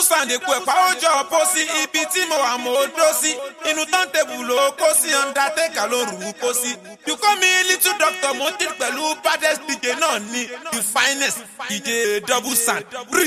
double sand epo ẹ̀pá ó jọ ọ̀pọ̀ sí ibi tí mo wà mo dó sí inú táǹtẹ̀bù ló kó sí undertaker ló rù ú kó sí. you call me little doctor mo ti pẹ̀lú baddest dj náà ní the finest dj double sand. Rí.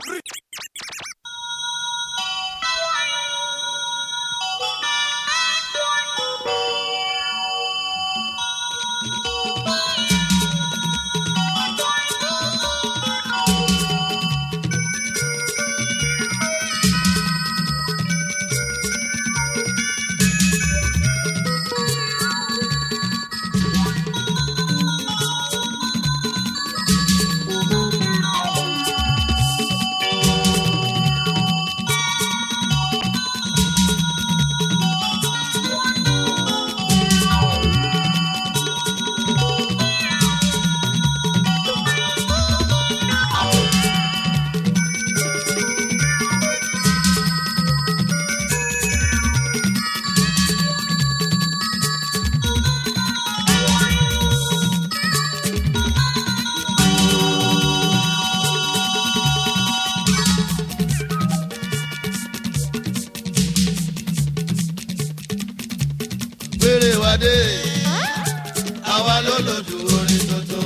gbére wa dé àwa ló lòdù orin tuntun.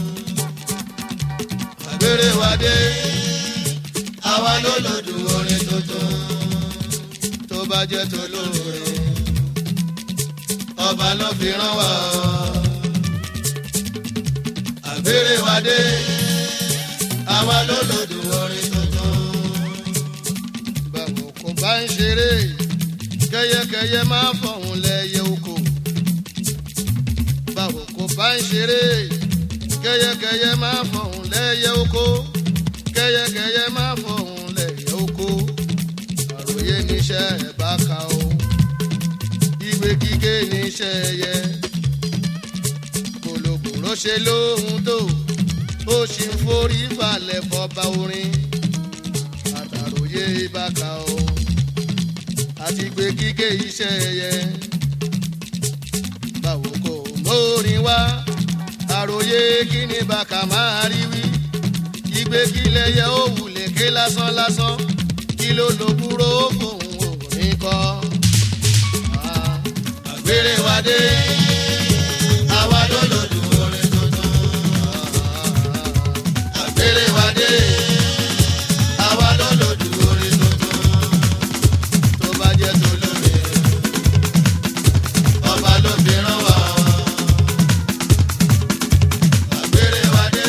gbére wa dé àwa ló lòdù orin tuntun. tó bá jẹ́ tó lóore ọba ló fi rán wa. àgbére wa dé àwa ló lòdù orin tuntun. báwo kò bá ń ṣeré kẹyẹkẹyẹ máa fọhùn lẹyẹ oko báwo kò bá ń ṣeré kẹyẹkẹyẹ máa fọhùn lẹyẹ oko kẹyẹkẹyẹ máa fọhùn lẹyẹ oko àròyé níṣẹ́ ẹ̀ bá ka o ìwé kíké níṣẹ́ ẹyẹ kòlòkòrò ṣe lóhun tó ó sì ń forí falẹ̀ fọba orin àtàròyé bá ka o àti gbé kíké iṣẹ́ ẹyẹ. Báwo kò mórin wá, àròyé kí ni bàkà máa rí wí. Ìgbé kílẹ̀ yẹ ó wulẹ̀ ké lásán lásán, kí ló lo kúrò fóun òní kọ́. Àgbèrè wa dé, àwa ló lòdù orin tuntun. Àgbèrè wa dé, àwa ló lòdù orin tuntun tó bá jẹ́ tó lóore ọba ló fi rán wa. àgbèrè wa dé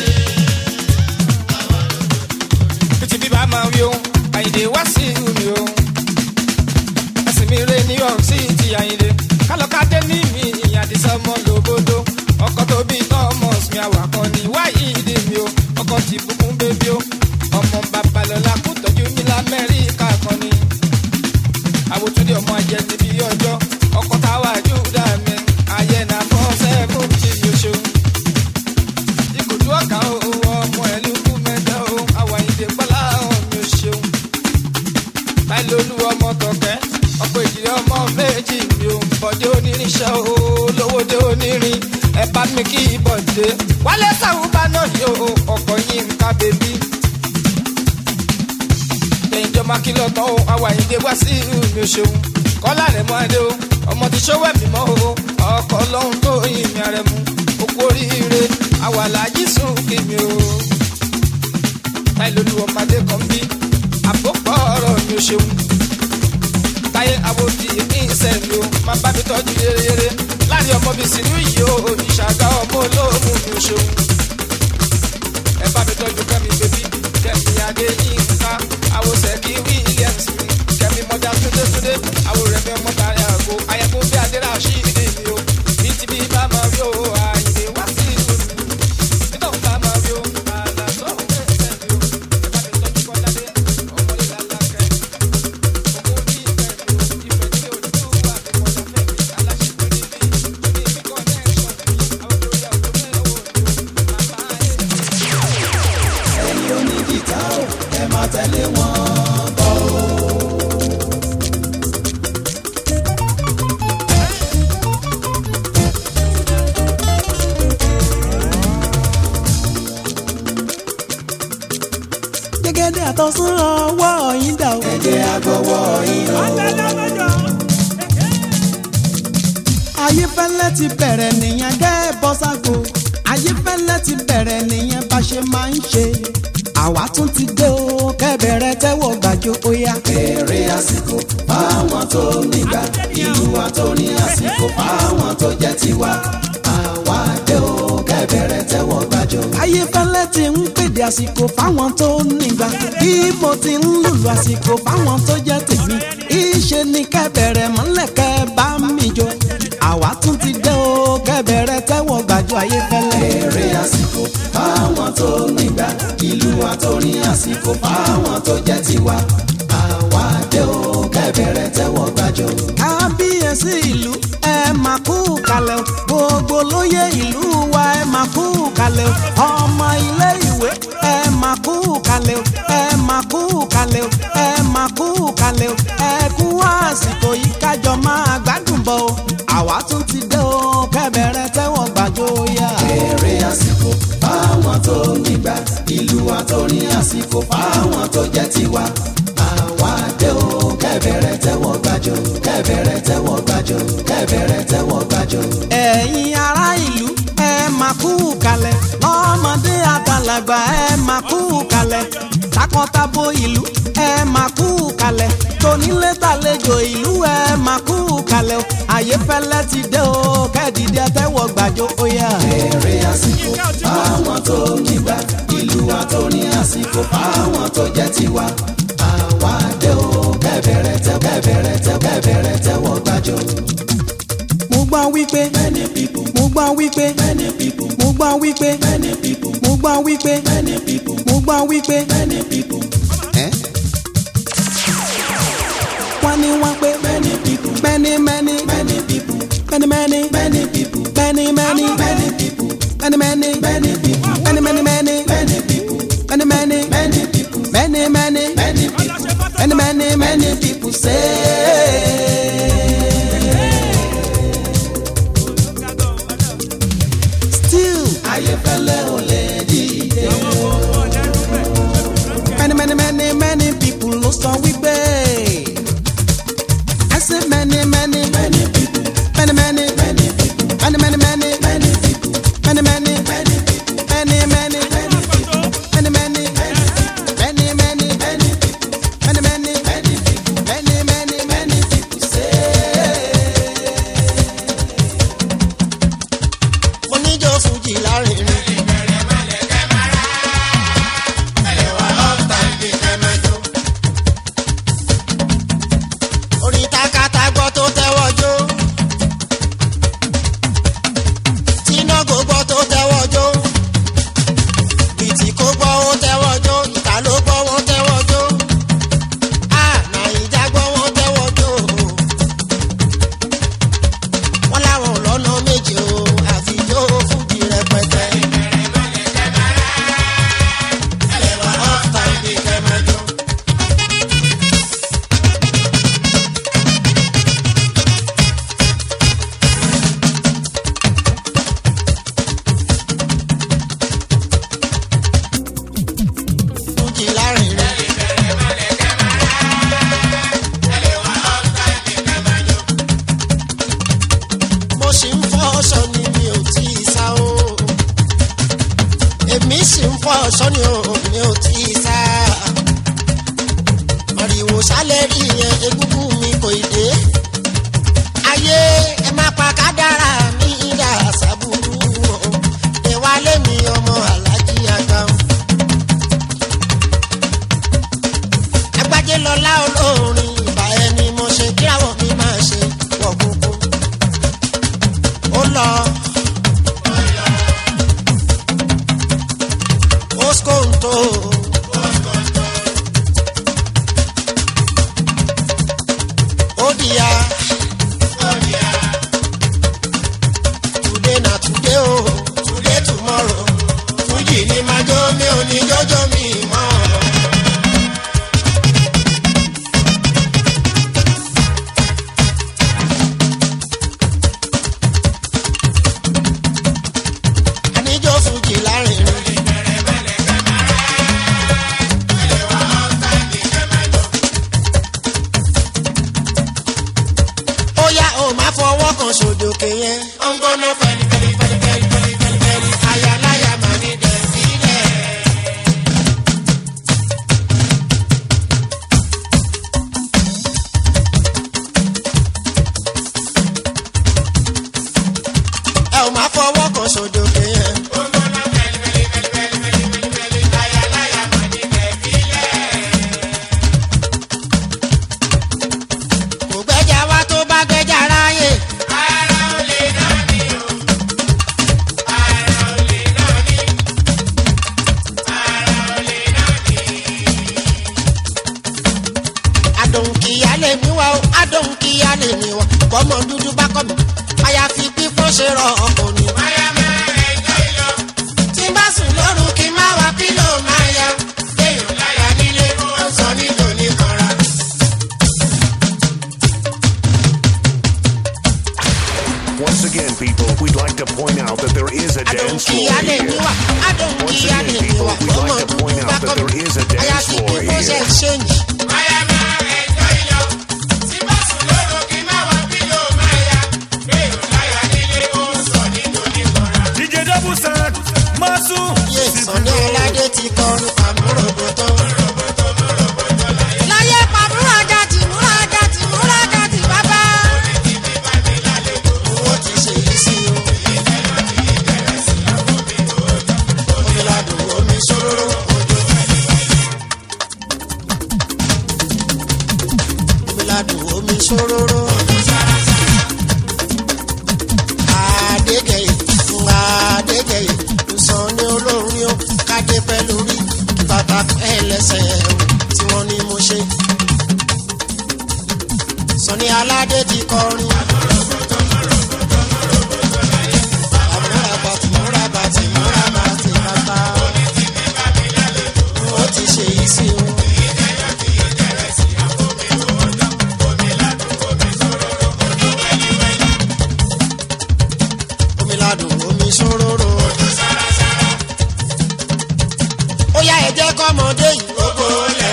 Títí bí bá máa wí o, àyìndé wá sí mi o. Ẹ̀sìn mi rè ní ọ̀hún sí ti àyìndé. Kálọ̀kadé ní mi ìyàdísọ́ mọ́ lóbodò. Ọkọ̀ tó bí Thomas mi àwàkọ́ ni wáyé ìdè mi o. Ọkọ̀ ti bùkún bébí o. Ọmọ babalọ́lá kú tọ́jú mi lamẹ́ríkà kan ni. Àwòtúndé ọmọ ajẹ ti bí ọjọ́. Ọkọ̀ táwa Júdà mi. Ayé na fọ́ sẹ́kùn tí mi ò ṣeun ìkòtú ọ̀kà o ọmọ ẹ̀lú kú mẹ́ta o àwàyídé pọ́lá ọ̀mí ò ṣeun. báyìí lolú ọmọ tọ̀kẹ́ ọ̀pọ̀ ìjìnlẹ̀ ọmọ méjì mi ò bọ̀dé onírinṣẹ́ o lówódé onírin ẹ bá mi kí bọ̀dé. wálé sàwùbá náà yóò ọkọ̀ yín ká bèbí. lẹ́yìn jọ máa kí lọ́tọ̀ o àwàyídé wá sí mi ò ṣeun. kọ́lá rẹ̀ mọ́ adé o ọmọ ti ṣówó ẹ̀mí mọ́ o ọkọ̀ ọlọ́run tó yin mi àrẹ̀ mu okú oríire àwàlà yìí sùn kí mi o. táyé lolú ọmọdé kan bí àpòpọ̀ ọ̀rọ̀ mi ò ṣeun. táyé àwòdì ìṣẹ̀ mi o máa bá mi tọ́jú yéreyére láàrin ọmọ bíi sinú yìí o ìṣàgá ọmọ olóòmù mi ò ṣeun. ẹ bá mi tọ́jú kẹ́mi bébí kẹ́mi adé yínká àwòsẹ̀ kí williams mi kẹ́mi mọ́jà túndétúndé àwòrán mi ọmọ tààrí àgbo ayẹkùn bí adé rà sí ìdè mi o bí ti bí bá máa rí o àyè wá sí ìlú mi nígbà wo bá máa rí o àlà tó ń bẹ̀rẹ̀ mi o ẹ bá mi tọ́jú kọ́ládé ọmọ ìlà lákẹ́ ọmọ orí ìfẹ́ mi o ìfẹ́ tí o ní o wà ní mọ̀tà fẹ́ mi aláṣẹ pẹ̀lú mi ní ibi connection mi àwọn olórí àwọn tó mẹ́rin wò ni o màmá ẹ̀. ẹ̀yin onígìtá o ẹ máa tẹ̀lé wọn bọ̀ o. gẹ́gẹ́ ìyálẹ́dẹ̀ àtọ̀sán ọwọ́ yín dà o. ẹ jẹ́ agbọ́wọ́ yín o. ayéfẹ́lẹ́ ti bẹ̀rẹ̀ nìyẹn kẹ́ ẹ bọ́ ságo ayéfẹ́lẹ́ ti bẹ̀rẹ̀ nìyẹn bá ṣe máa ń ṣe àwa tún ti dé o kẹ́bẹ̀rẹ̀ tẹ́wọ̀ gbàjọ óyá. èrè àsìkò fáwọn tó nígbà ìlú wa tó ní àsìkò fáwọn tó jẹ́ tiwa àwa dé o kẹ́bẹ̀rẹ̀ tẹ́wọ́ gbàjọ. ayéfẹ́lẹ́ ti ń pèdè àsìkò fáwọn tó nígbà bí mo ti ń lùlù àsìkò fáwọn tó jẹ́ tèmi ìṣe ni kẹ́bẹ̀rẹ̀ mọ́lẹ̀ kẹ́ bá mi jọ àwa tún ti dé o kẹ́bẹ̀rẹ̀ tẹ́wọ̀ gbàjọ ayéfẹ́lẹ́. èrè àsìkò fáwọn tó nígbà ìlú wa tó ní àsìkò fáwọn tó jẹ́ tiwa àwa dé o kẹ́bẹ̀rẹ̀ tẹ́wọ́ gbàjọ. kábíyèsí ìlú ẹ máa kú kalẹ̀ o gbogbo lóye ìlú wa ẹ máa kú kalẹ̀ o ọmọ ilé ìwé ẹ máa kú kalẹ̀ o ẹ máa kú kalẹ̀ o ẹ máa kú kalẹ̀ o ẹ kú àsìkò yìí kájọ máa gbádùn bọ̀ o àwa tún ti dé o kẹ́bẹ̀rẹ̀ tẹ́wọ̀n gbàjọ yá. èrè àsìkò fáwọn tó nígbà ìlú wa tó ní àsìkò fáwọn tó jẹ́ tiwa àwa dé o kẹ́bẹ̀rẹ̀ tẹ́wọ́ gbàjọ kẹ́bẹ̀rẹ̀ tẹ́wọ́ gbàjọ kẹ́bẹ̀rẹ̀ tẹ́wọ́ gbàjọ. ẹ̀yin ará ìlú ẹ máa kú kalẹ̀ lọ́mọdé àtàlàgbà ẹ máa kú kalẹ̀ takọtabo ìlú ẹ máa kú kalẹ̀ tonílé tàlejò ìlú ẹ máa kú kalẹ̀ o àyèfẹ́lẹ́ ti dé o kẹ́ẹ̀dìdẹ́ tẹ́wọ̀ gbàjọ óyá. èrè àsìkò fáwọn tó nígbà ìlú wa tó ní àsìkò fáwọn tó jẹ́ tiwa àwa dé o kẹ́bẹ̀rẹ̀ tẹ́ kẹ́bẹ̀rẹ̀ tẹ́ kẹ́bẹ̀rẹ̀ tẹ́wọ́ gbàjọ. mo gbọ́ wípé many people mo gbọ́ wípé many people mo gbọ́ wípé many people mo gbọ́ wípé many people mo gbọ́ wípé many people wọ́n ní wọ́n pé many people many many many people many many many people many many many people many many many people many many many many people many many many people many many many people many many many people say. Still, ayéfẹ́lẹ́ ò lè dìde many many many many people ló sọ wípé. I say many many many people many many many people many many many many people many many many people many many many people many many many many many people many many many people many many many people say. oníjó fújì lárinrin. orin takata gbọ́ tó tẹ́wọ́ jó. tínágò gbọ́ tó tẹ́wọ́ jó. bìtì kó gbọ́ ó tẹ́wọ́ jó. ìta ló gbọ́ wọ́n tẹ́wọ́ jó. a nàìjà gbọ́ wọ́n tẹ́wọ́ jó. wọ́n láwọn lọ́nà méje o àfijó fújì rẹpẹtẹ. off time bí kẹ́mẹ́jọ. fújì lárinrin. mo sì ń fọ́ ọ̀ṣọ́ ni mi ò tí ì sá o. èmi sì ń fọ́ ọ̀ṣọ́ ni o mi ò tí ì sá. màrìwò sálẹ̀ rí yẹn egúngún mi kò ì dé. ayé ẹ má pa kádàrá mi dà sábúrú o. ìwálé mi ọmọ alájí àgbà o. agbájé lọlá olórin ìbà ẹni mo ṣe kíráwọ̀ mi máa ṣe wọ̀ kúkú ó lọ. Oskonto. Odia. Today na today o, today tomorrow. Fújì ni máa jó mi ò ní jọ́jọ́ mi mọ́. Àníjó fújì lárinrin. mi wọ̀ bọ́mọ dúdú bá kọ́ mi àyàfi pípọ́n ṣe rọ ọkọ̀ ni. tí n bá sùn lóru kí n má wá pílò máa ya èèyàn láyà nílé ó sọ nílò ní kanra. Once again, people, we'd like to point out that there is a dance Adùn floor kìí mi here. wà, adùn Once kìí again, mi people, wà, we'd bọ́mọ like to dúdú point bá out that kọ́ mi there is a dance àyàfi floor pípọ́n ṣe here. ṣéǹjì. DJ double sound, Masu. Yé Sọ̀ni Aládé ti kọrin pàmòrògbò tán. Láyé pàmòròjà ti múrajà ti múrajà ti bàbá. Owó ti ṣe yìí sí o. Omi ladùn omi ṣòro òjò. Omi ladùn omi ṣòro òjò. Adégẹyè Adégẹyè nsàn ní olórin ó kádé pẹ́ lórí kí bàbá pẹ́ lẹ́sẹ̀ o tí wọ́n ní mo ṣe. Sọ̀ni Aládé ti kọrin. Àmúra bàtì múra bàtì múra bàtì bàbá. Ó ti ṣe yìí sí o. Omi ladùn omi ṣòróró. Ó yá ẹ jẹ́ kọ́mọdé yìí ó kó lẹ̀.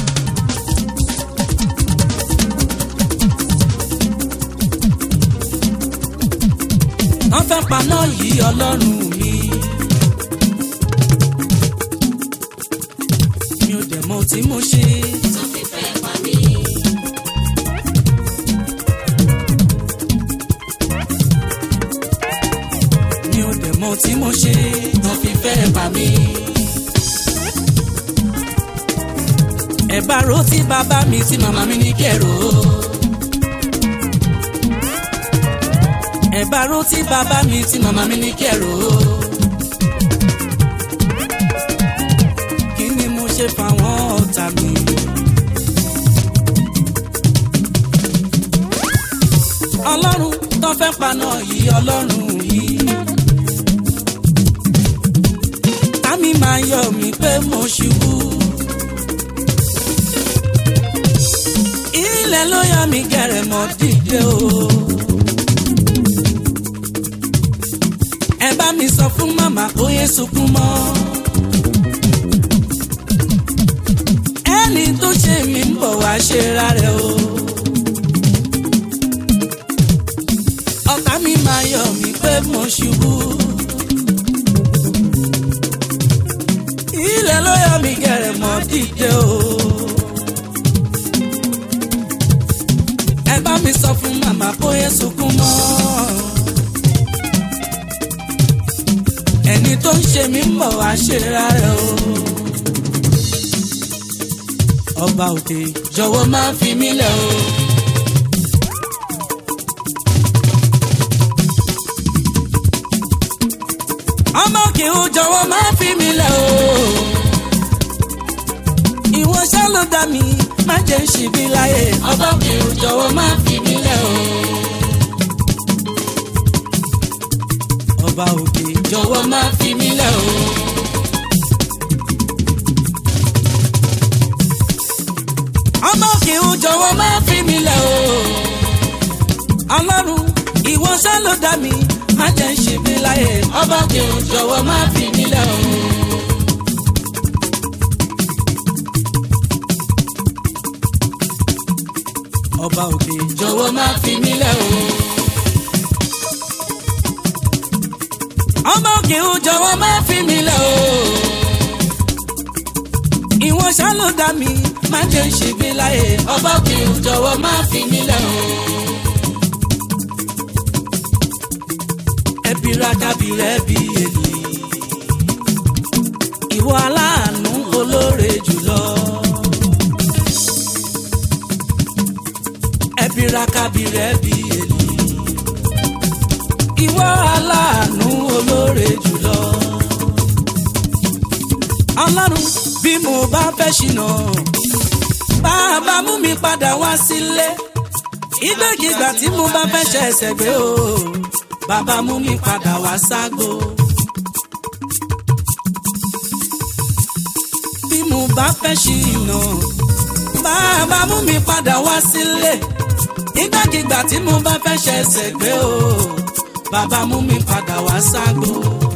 wọ́n fẹ́ paná yìí ọlọ́run mi. mi ò dẹ̀ mọ tí mo ṣe. mi ò dẹ̀ mọ tí mo ṣe. wọ́n fi fẹ́ pa mí. ẹ bá ro tí bàbá mi tí màmá mi ní kẹrò. ẹ bá ro tí bàbá mi tí màmá mi ní kẹrò. kí ni mo ṣe fáwọn ọ̀tá mi. ọlọ́run tó fẹ́ paná yìí ọlọ́run yìí. tàmí máa yọ mí pé mo ṣubú. ilẹ̀ ló yọ mí gẹ̀rẹ̀ mọ́ dìde o. ẹ bá mi sọ fún màmá kó yé sunkún mọ́. ẹni tó ṣe mí ń bọ̀ wá ṣe rárẹ̀ o. ọ̀tá mi máa yọ mí pé mo ṣubú. ilẹ̀ ló yọ mí gẹ̀rẹ̀ mọ́ dìde o. ẹ bá mi sọ fún màmá kó yé sunkún mọ́. ẹni tó ń ṣe mí ń bọ̀ wá ṣe rárẹ̀ o. ọba òkè jọ̀wọ́ máa fi mí lẹ̀ o. ọmọ òkè o jọ̀wọ́ máa fi mí lẹ̀ o. ìwọ ṣá ló dá mi má jẹ́ ń ṣìbí láyé. ọba òkè o jọ̀wọ́ máa fi mí lẹ̀ o. ọba òkè jọ̀wọ́ máa fi mí lẹ̀ o. ọmọ òkè o jọ̀wọ́ máa fi mí lẹ̀ o. ọlọ́run ìwọ ṣá ló dá mi má jẹ́ ń ṣe mí láyé. ọba òkè o jọ̀wọ́ máa fi mí lẹ̀ o. ọba òkè jọ̀wọ́ máa fi mí lẹ̀ o. ọmọ òkè o jọ̀wọ́ máa fi mí lẹ̀ o. ìwọ ṣá ló dá mi má jẹ́ ń ṣe mí láyé. ọba òkè o jọ̀wọ́ máa fi mí lẹ̀ o. ẹbí rákàbí rẹ bí èlì. ìwọ aláàánú olóore jùlọ. ẹbí rákàbí rẹ bí èlì. ìwọ aláàánú olóore jùlọ. ọlọ́run bí mo bá fẹ́ ṣìnà bàbá mú mi padà wá sílé ìgbàkigbà tí mo bá fẹ́ ṣe ẹsẹ̀ gbé o bàbá mú mi padà wá ságbo. bí mo bá fẹ́ ṣìnà bàbá mú mi padà wá sílé ìgbàkigbà tí mo bá fẹ́ ṣe ẹsẹ̀ gbé o bàbá mú mi padà wá ságbo.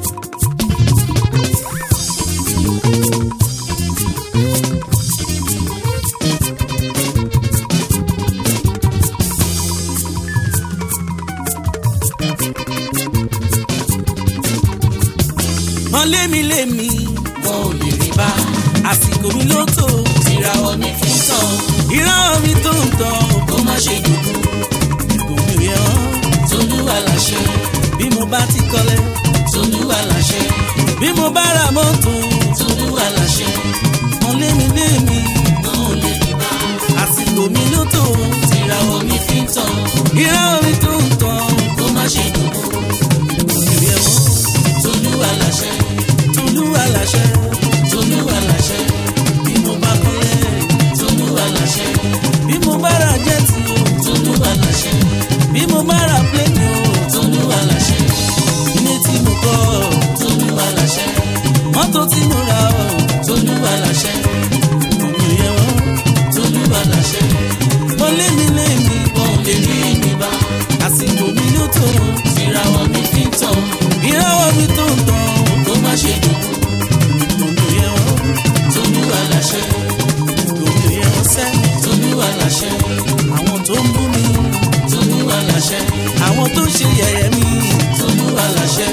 wọn lémi lémi wọn ò lè rí bá àsìkò mi ló tó ìràwọ̀ mi fi ń tàn ìràwọ̀ mi tó ń tàn kó má ṣe dùnkù ìbò mi rí ọ́ tolúwa láṣẹ bí mo bá ti kọ́lé tolúwa láṣẹ bí mo bá ra mọ́tò tolúwa láṣẹ wọn lémi lémi wọn ò lè rí bá àsìkò mi ló tó ìràwọ̀ mi fi ń tàn ìràwọ̀ mi tó ń tàn kó má ṣe dùnkù ìbò mi rí ọ́ tolúwa láṣẹ tolúwa láṣẹ tolúwa láṣẹ bí mo bá kọ́lé tolúwa láṣẹ bí mo bá ra jẹ́tì o tolúwa láṣẹ bí mo bá ra pléènì o tolúwa láṣẹ ilé tí mo kọ́ tolúwa láṣẹ mọ́tò tí mo ra o tolúwa láṣẹ òun yẹ o tolúwa láṣẹ mo lé mi lé mi wọn ò lè rí mi bá àsìkò mi ló tó ìràwọ̀ mi fi ń tàn ìràwọ̀ mi tó ń tàn kó má ṣe dùn òun yẹ o tolúwa láṣẹ òun yẹ o sẹ́ tolúwa láṣẹ àwọn tó ń bú mi tolúwa láṣẹ àwọn tó ṣe yẹ̀yẹ́ mi tolúwa láṣẹ.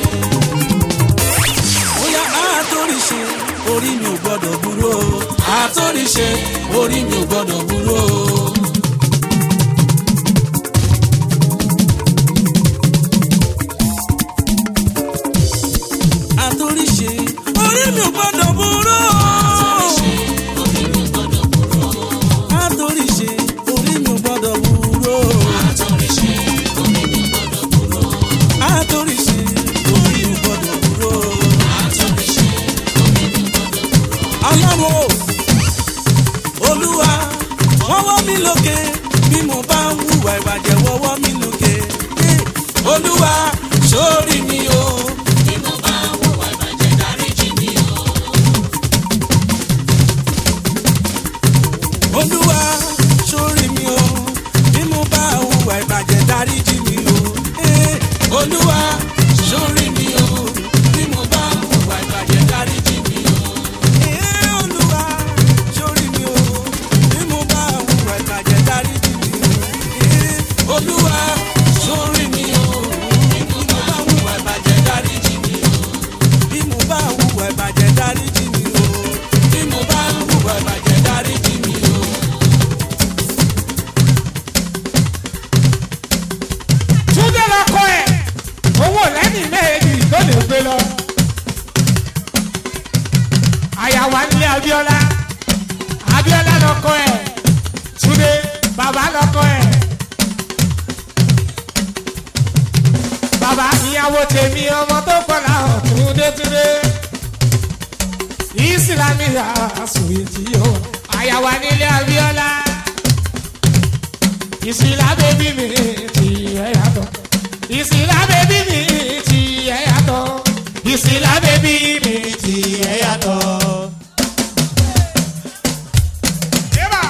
bóyá àtòrìṣe orí mi ò gbọ́dọ̀ burú o àtòrìṣe orí mi ò gbọ́dọ̀ burú o. àtòrìṣe orí mi ò gbọ́dọ̀ burú o. àtòrìṣe orí mi ò gbọ́dọ̀ burú o. àtòrìṣe orí mi ò gbọ́dọ̀ burú o. àtòrìṣe orí mi ò gbọ́dọ̀ burú o. àtòrìṣe orí mi ò gbọ́dọ̀ burú o. ọlọ́run o olúwa wọ́wọ́ mi lókè bí mo bá ń hùwà ìbàjẹ́ wọ́wọ́ mi lókè. olúwa sórí mi o. bí mo bá ń hùwà ìbàjẹ́ dáríjì mi o. olúwa sórí mi o bí mo bá hùwà ìbàjẹ́ dáríjì mi o. Eh, olúwa sórí mi o bí mo bá hùwà ìbàjẹ́ dáríjì mi o. Eh, olúwa sórí mi o bí mo bá hùwà ìbàjẹ́ dáríjì mi o. Eh, olúwa sórí mi o bí mo bá hùwà ìbàjẹ́ dáríjì mi o. bí mo bá hùwà ìbàjẹ́ dáríjì mi o. bí mo bá hùwà ìbàjẹ́ dáríjì mi o. túndé lọkọ ẹ owó lẹ́yìn méjì tó lè gbé lọ. àyàwó nílé abiola abiola lọkọ ẹ túndé bàbá lọkọ ẹ. bàbá ìyàwó tèmi ọmọ tó kọlà túndé túndé ìsìlámì àsùnwìtì yóò àyàwó nílé abiola ìsìlá bèbí mi ti ẹ̀ yàtọ̀. ìsìlá bèbí mi ti ẹ̀ yàtọ̀. ìsìlá bèbí mi ti ẹ̀ yàtọ̀. Eba!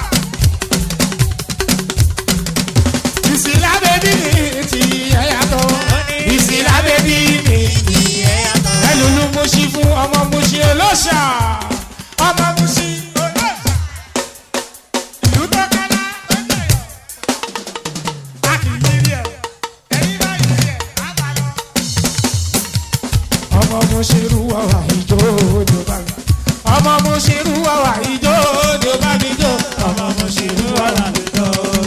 ìsìlá bèbí mi ti ẹ̀ yàtọ̀. ìsìlá bèbí mi ti ẹ̀ yàtọ̀. ẹlòlú mo ṣí fún ọmọ mo ṣe olóṣà. ọmọ mo ṣí olóṣà. ìlú tó kálá ó ń jẹyọ ọmọ mo ṣe rú ọwà ìjó òjò bá mi. ọmọ mo ṣe rú ọwà ìjó òjò bá mi jó. ọmọ mo ṣe rú ọwà ìjó.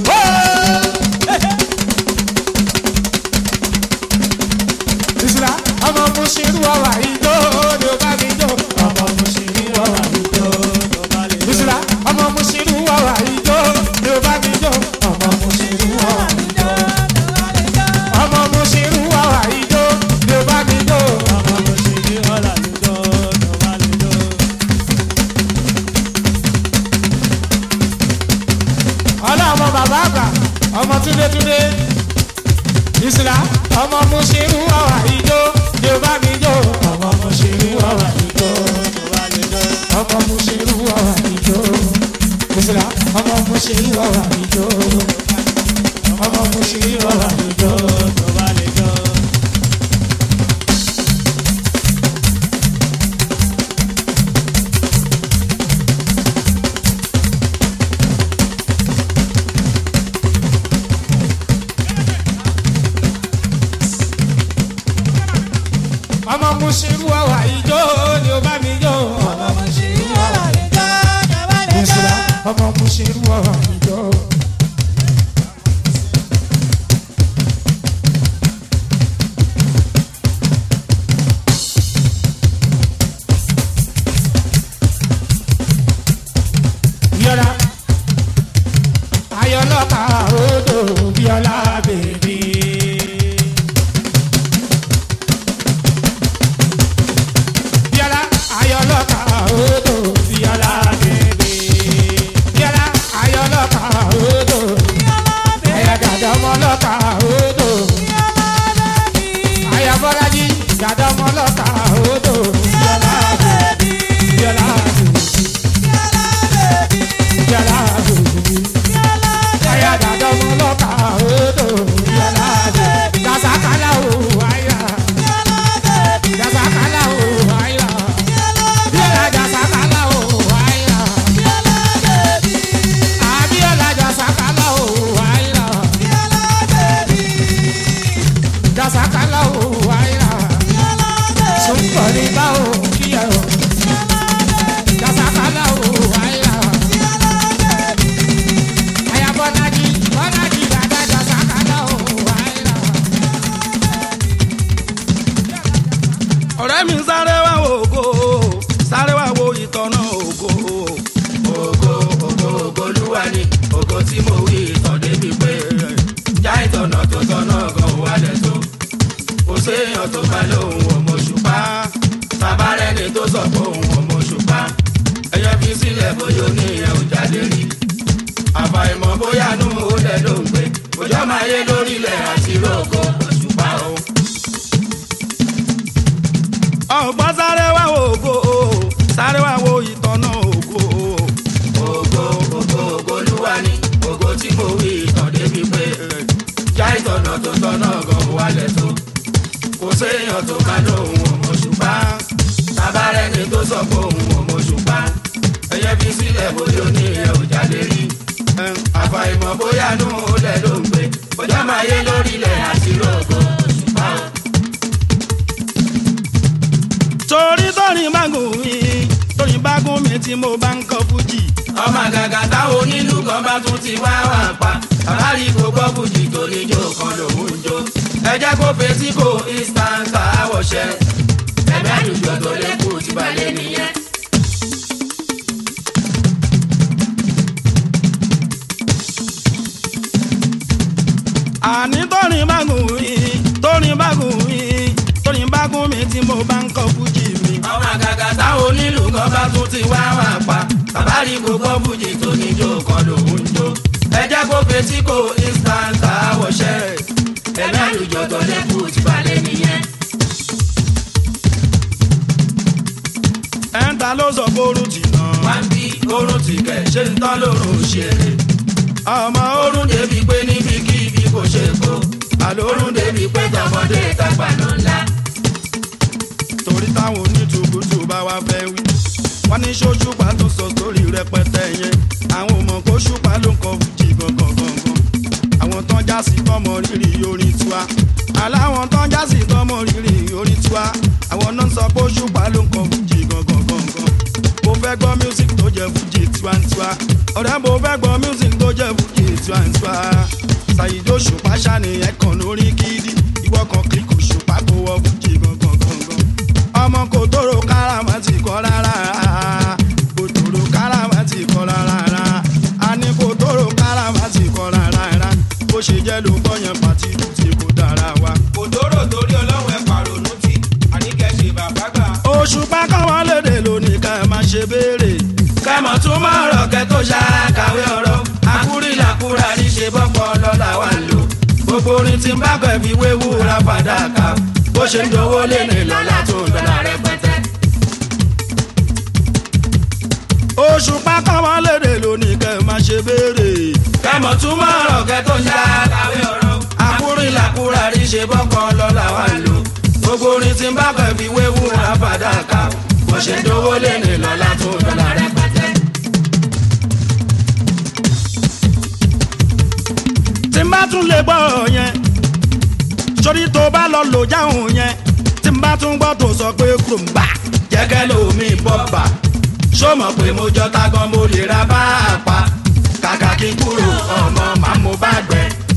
ìsìlá ọmọ mo ṣe rú ọwà ìjó òjò bá mi jó. ọmọ mo ṣe rú ọwà ìjó òjò bá mi jó. ìsìlá ọmọ mo ṣe rú ọwà ìjó òjò bá mi jó. ọmọ mo ṣe rú ọwà ìjó ọmọ mo ṣe rú ọwà ìjó ló bá mi jó. ọmọ mo ṣe rú ọwà ìjó ló bá mi jó. ọlọ́mọ bàbá àgbà ọmọ túndé túndé ìsìlá ọmọ mo ṣe ń wọ̀wà ìjó ni ó bá mi jó ọmọ mo ṣe ń wọ̀wà ìjó ọmọ mo ṣe ń wọ̀wà ìjó ìsìlá ọmọ mo ṣe ń wọ̀wà ìjó ọmọ mo ṣe ń wọ̀wà ìjó tó bá lè jó. ọmọ mo ṣe ń wọ̀wà ìjó ni ó bá mi jó ọmọ mo ṣe ń wọ̀wà ìjó ìsìlá ọmọ mo ṣe ń wọ̀wà ìjó. Bíọ́lá ayọ̀lọ́ka odò Bíọ́lá bèbí. Bíọ́lá ayọ̀lọ́ka odò Bíọ́lá bèbí. Bíọ́lá ayọ̀lọ́ka odò. Ẹ̀yà dàda ọmọlọ́ka odò. Àyà Bọ́lájí dàda ọmọlọ́ka odò. Bíọ́lá bèbí. Bíọ́lá bèbí. Bíọ́lá bèbí. Àyà dàda ọmọlọ́ka odò. Bíọ́lá bèbí. Dasakala o àyà. Dasakala o àyà. Bíọ́lá dasakala o àyà. Abíọ́lá dasakala o àyà. Dasakala o àyà. Sunkọ̀rí bá o kíyà o. Dasakala o àyà. Àyà Bọ́lájí Bọ́lájí dada dasakala o àyà. ọ̀rẹ́ mi sáré wá wo ògo sáré wá wo ìtọ́nà ògo. ògo ògo ògolúwa ni ògo tí mo wí ìtàn débi pé já ìtọ̀nà tó tọ̀nà gan wálẹ̀ tó. kò séèyàn tó bá lóhùn ọmọ ṣùpá bàbá rẹ̀ ni tó sọ pé òun ọmọ ṣùpá ẹyẹ fi sílẹ̀ bóyá oníyẹn ò jáde rí. àbàìmọ̀ bóyá nù ó lẹ̀ ló ń gbé òjò máa yé lórílẹ̀ àti rògbò òṣùpá o ọgbọ́n sáré wá wo ògo sáré wá wo ìtọ́nà ògo. ògo ògo ògo olúwa ni ògo tí mo wí ìtàn débi pé já ìtọ̀nà tó tọ̀nà gan wálẹ̀ tó. kò séèyàn tó bá lóhùn ọmọ ṣùpá tábàárẹ̀ ni tó sọ pé òun ọmọ ṣùpá ẹyẹ fi sílẹ̀ bóyá oníyẹn ò jáde rí. àfàìmọ̀ bóyá nù ó lẹ̀ ló ń gbé bójá máa yé lórílẹ̀ àti rògbò ṣùpá o torí torí bá gùn mí torí bá gùn mí tí mo bá ń kọ fújì. ọmọ àgàgà táwọn onílù kan bá tún ti wá wà pa àbárí kò gbọ́ fújì tó níjó kan lòún ń jó. ẹ jẹ́ kó fetí kó instant àwọ̀ṣẹ́ ẹ̀mí àdùjọ tó lékù ti balẹ̀ nìyẹn. àní torí bá gùn mí torí bá gùn mí torí bá gùn mí tí mo bá ń kọ fújì mi. ọmọ àgàgà táwọn onílù kan bá tún ti wá wà pa bàbá rí gbogbo fújì tó níjó kan lòún ń jó. ẹ jẹ́ kó fetí kó instant àwọ̀ṣẹ́ ẹ̀mí àlùjọ tó lẹ́kù ti balẹ̀ nìyẹn. ẹ̀ńtà ló sọ bórun tì náà. wá ń bí orun tì kẹ̀ ṣé ń tán lórun ṣeré. ọmọ orun débi pé níbi kí ibi kò ṣe kó. àlórun débi pé tọmọdé tàgbà ló ńlá. torí táwọn onítùbùtù bá wá fẹ́ wí. wọ́n ní ṣóṣùpá tó sọ sórí rẹpẹtẹ yẹn. àwọn ò mọ̀ kó ṣùpá ló ń kọ fújì gangan gangan. àwọn tán já sí tọmọ rírì orin tiwa. aláwọn tán já sí tọmọ rírì orin tiwa. àwọn náà ń sọ pé ṣùpá ló ń kọ fújì gangan gangan. mo fẹ́ gbọ́ music tó jẹ́ fújì tiwantiwa. ọ̀rẹ́ mo fẹ́ gbọ́ music tó jẹ́ fújì tiwantiwa. ṣàyíjó ṣùpá ṣàníyàn kan lórí gidi. ìwọ kan kíkù ṣùpá kó wọ fújì gangan gangan. ọmọ kò tóró káràmà ti kọ́ rárá. kò tóró káràmà ti kọ́ rárá. a ní kò tóró káràmà ti kọ́ rárá. bó ṣe jẹ́ ló gbọ́ yẹn pàtí tí kò dára wa. òdòrò torí ọlọ́run ẹ̀ pàrònú tì àníkẹ́ ṣe bàbá gbà. òṣùpá káwọn lédè lónìí ká ẹ má ṣe béèrè. kẹ́mọ̀ tún máa rọ̀ kẹ́ tó ṣàkàwé ọ̀rọ̀ àkúrìlàkúrà ní ṣe bọ́pọ̀ lọ́la orin tí ń bá kọ̀ fi wéwu ra fàdákà bó ṣe ń dowó lé ní lọ́la tó ń dọ́là rẹpẹtẹ. oṣù pákàwọ́ lédè lónìí kẹ́ ẹ má ṣe béèrè. kẹ́mọ̀ túmọ̀ ọ̀rọ̀ kẹ́ tó ń já kàwé ọ̀rọ̀. àkúrin làkúrà rí ṣe bọ́kàn lọ́la wà lò. gbogbo orin tí ń bá kọ̀ fi wéwu ra fàdákà bó ṣe ń dowó lé ní lọ́la tó ń dọ́là rẹpẹtẹ. tí n bá tún lè gbọ́ yẹn sórí tó bá lọ lò jáhùn yẹn tí n bá tún gbọ́ tó sọ pé kùrùmbà jẹ́gẹ́ lómi bọ́bà ṣó mọ̀ pé mo jọ tágan mo lè ra bá a pa kàkà kí n kúrò ọmọ màá mo bá gbẹ.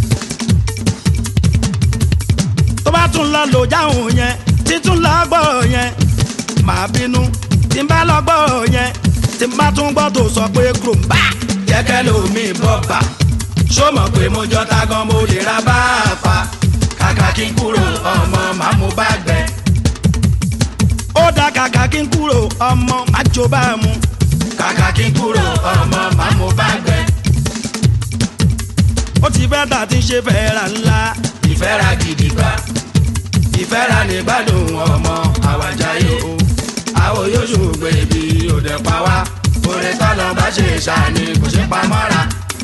tó bá tún lọ lò jáhùn yẹn títún lọ gbọ́ yẹn màá bínú tí n bá lọ gbọ́ yẹn tí n bá tún gbọ́ tó sọ pé kùrùmbà jẹ́gẹ́ lómi bọ́bà ṣó mọ̀ pé mo jọ tágan mo lè ra bá a pa kàkà kí n kúrò ọmọ màá mo bá gbẹ. ó dá kàkà kí n kúrò ọmọ má jó bá a mu kàkà kí n kúrò ọmọ màá mo bá gbẹ. ó ti fẹ́ tà tí ń ṣe fẹ́ra ńlá ìfẹ́ra gidi gbà ìfẹ́ra ní gbádùn ọmọ àwàjáyé o àwọn yóò ṣùgbọ́n ibi òde pa wá orin tọ́lọ́ bá ṣe ṣàní kò ṣe pa mọ́ra.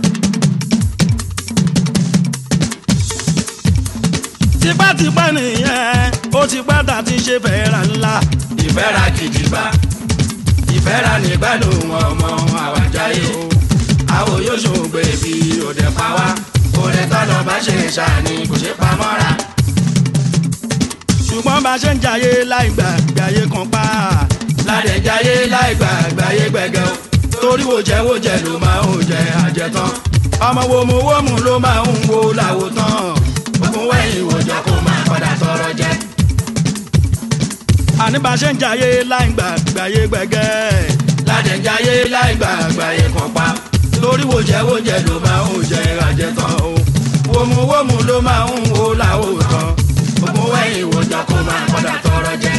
tipátipá nìyẹn ó ti pátá ti ṣe fẹ́ra ńlá. ìfẹ́ra kìdìbà ìfẹ́ra nígbàdùn ọmọ àwàjáyé o àwọn yóò ṣògbé bí òde pa wá òde tọ́lọ̀ bá ṣe ṣàní kò ṣe pa mọ́ra. ṣùgbọ́n bá ṣe ń jayé láì gbà gbàyé kan pa. ládẹ̀ jayé láì gbà gbàyé gbẹ̀gẹ́ o torí wo jẹ́ wo jẹ́ ló máa ń jẹ àjẹtán ọmọ wo mu wo mu ló máa ń wo làwò tán ogun wẹ̀yìn òjò kó máa padà tọrọ jẹ. àní bá ṣe ń jayé láì gbà gbàyé gbẹ̀gẹ́. ládẹ̀ jayé láì gbà gbàyé kan pa torí wo jẹ́ wo jẹ́ ló máa ń jẹ àjẹtán o wòmù wòmù ló máa ń wo làwò tán ogun wẹ̀yìn òjò kó máa padà tọrọ jẹ.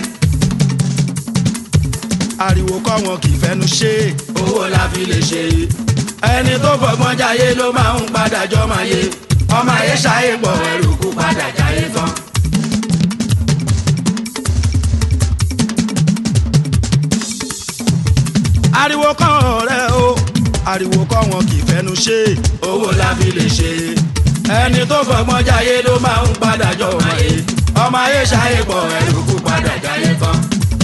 ariwo kọ́ wọn kì í fẹ́nu ṣe owó la fi lè ṣe ẹni tó fọgbọ́n jayé ló máa ń padà jọ máa yé ọmọ ayé ṣayé pọ̀ ẹrù kú padà jayé tán. ariwo kọ́ ọ̀rẹ́ o ariwo kọ́ wọn kì í fẹ́nu ṣe owó la fi lè ṣe ẹni tó fọgbọ́n jayé ló máa ń padà jọ máa yé ọmọ ayé ṣayé pọ̀ ẹrù kú padà jayé tán.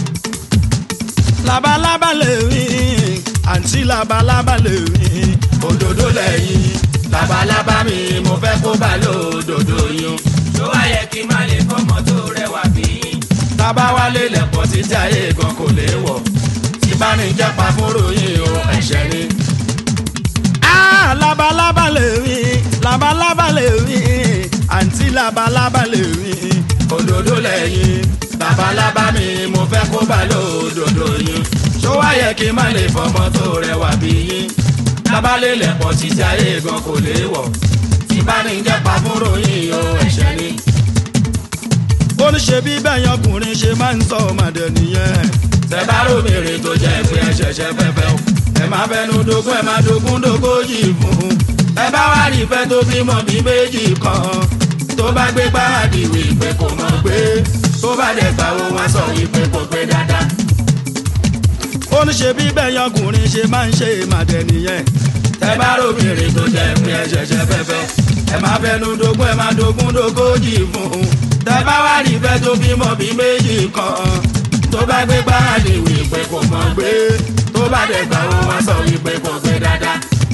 labalábá lè rìn àǹtí labalábá lè rìn òdòdó lẹ́yìn labalábá mi mo fẹ́ kó bá lódodo yín. tó wá yẹ kí n má lè fọmọ tó rẹwà bí yín. tábà wálé lẹ̀pọ̀ títí ayé gan kò lè wọ̀ tí bá ní jẹ́pa fúnrò yín o ẹ̀ṣẹ̀ ni. Ah, labalábá lè rìn labalábá lè rìn àǹtí labalábá lè rìn òdòdó lẹ́yìn labalábá mi mo fẹ́ kó bá lódodo yín. tó wá yẹ kí n má lè fọmọ tó rẹwà bí yín lábálẹ̀ lẹ̀pọ̀ títí ayé gan kò lè wọ̀ tí bá ní jẹ́pa fúnrò yín o ẹ̀ṣẹ̀ ni. ó ní ṣe bí bẹ́yàn ọkùnrin ṣe máa ń sọ ọmọdé nìyẹn. tẹ́bá rómìnrin tó jẹ́ pé ẹ ṣẹ̀ṣẹ̀ fẹ́fẹ́ o ẹ má fẹnu dogun ẹ má dogun dogójì fún un. ẹ bá wá rí ìfẹ́ tó bímọ bí méjì kan tó bá gbé gbáàdì wí pé kò mọ̀ gbé tó bá dẹ̀ gbà wo wọn sọ wípé kò gbé dáadáa ó ní ṣe bí bẹ́yàn ọkùnrin ṣe máa ń ṣe màdẹ nìyẹn. tẹ bá róbìnrin tó jẹ pé ẹ ṣẹ̀ṣẹ̀ fẹ́fẹ́ ẹ má fẹnu dogun ẹ má dogun dogójì fún un. tẹ bá wá rí ìfẹ́ tó bímọ bí méjì kan tó bá gbé gbáàdì wí pé kò mọ̀ gbé tó bá dẹ̀ gbà wo wọn sọ wípé kò gbé dáadáa.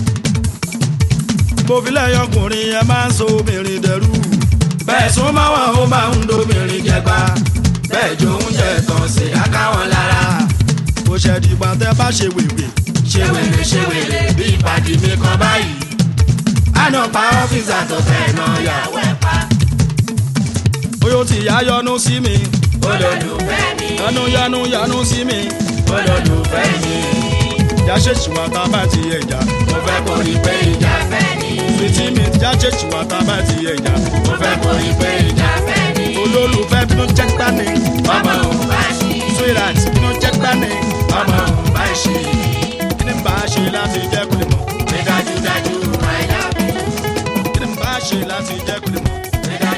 mo fi lẹ́yìn ọkùnrin ẹ máa ń so obìnrin dẹrú. bẹ́ẹ̀ sún mọ́ wọn ó máa ń dobìnrin jẹgba bẹ́ẹ̀ jó oúnjẹ tán sí akáwọn lára kò ṣẹ̀dìgbà tẹ bá ṣe wèrè. ṣe wèrè ṣe wèrè bí ìpàdé mi kan báyìí. àná pa ọ́fíìsà tó fẹ́ náà yàwó ẹ̀ pa. oyún ti yá yọnu sí mi. olólùfẹ́ mi. yanu yanu yanu sí mi. olólùfẹ́ mi. ìjà ṣèṣì wà tá a bá ti ẹja. mo fẹ́ kó rí pé ìjà fẹ́ ni. fìtí mi ìjà ṣèṣì wà tá a bá ti ẹja. mo fẹ́ kó rí pé ìjà fẹ́ ni. olólùfẹ́ bí ló jẹ́ gbani. ọmọ òun bá ṣí. sweetheart bí ló jẹ́ gbani. ọmọ òun bá ṣí. kí ni bá a ṣe láti jẹ́ kó lè mọ̀. pé dájúdájú I love you. kí ni bá a ṣe láti jẹ́ kó lè mọ̀. pé dájúdájú.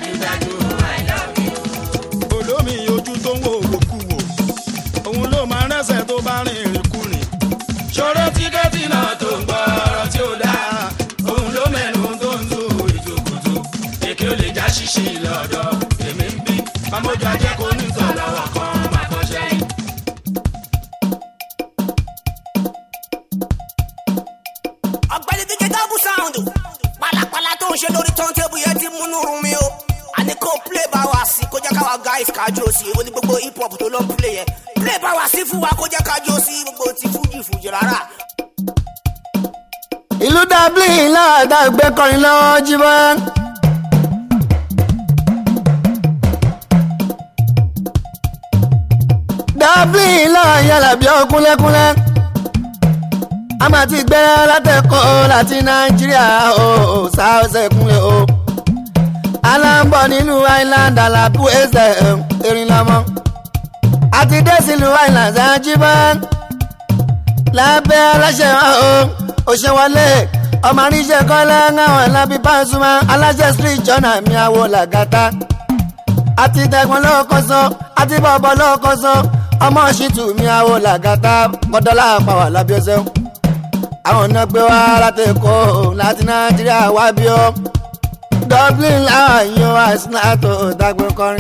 ojú ajé kò ní sọ lọ́wọ́ kan máa kọ́ sẹ́yìn. ọ̀gbẹ́ni díje double sound pàlàpàlà tó ń ṣe lórí turntable yẹn ti múnú rún mi o àní kò play bá wa sí kó jẹ́ káwa guys kájọ sí èwo ni gbogbo hip hop tó ló ń play yẹn play bá wa sí fún wa kó jẹ́ kájọ sí gbogbo ti fújì fújì rárá. ìlú dublin láàdá gbé kọrin lọ́wọ́ jíbọ́. dublin láà yàrá bí ọkúnlẹ́kúnlẹ́ a máa ti gbẹ́rẹ́ látẹ̀kọ́ láti nàìjíríà o sáọ́sẹ̀ kúnlẹ̀ o aláǹbọ̀ nínú island alábù ẹsẹ̀ erin lọ́mọ àti dé sílùú island ṣáájúbọ́ lábẹ́ aláṣẹ wa o òṣèwọlé ọmọ àríṣẹ́ kọ́lá ńláwọ̀n ẹ̀lábí pàṣùmá aláṣẹ street jọ́nà mi àwọ̀ làgàtà àti tẹ̀gbọ́n lọ́kọ̀ọ́sọ àti bọ̀bọ̀ lọ́kọ̀ọ́sọ ọmọ ṣìtù mi àwọ̀ làgàtà kọ́dọ́là àpàwà lábíọ́sẹ́ àwọn ọ̀nà gbé wá láti èkó láti nàìjíríà wá bí ó dublin láwọn yóò àìsàn tó dágbé kọrin.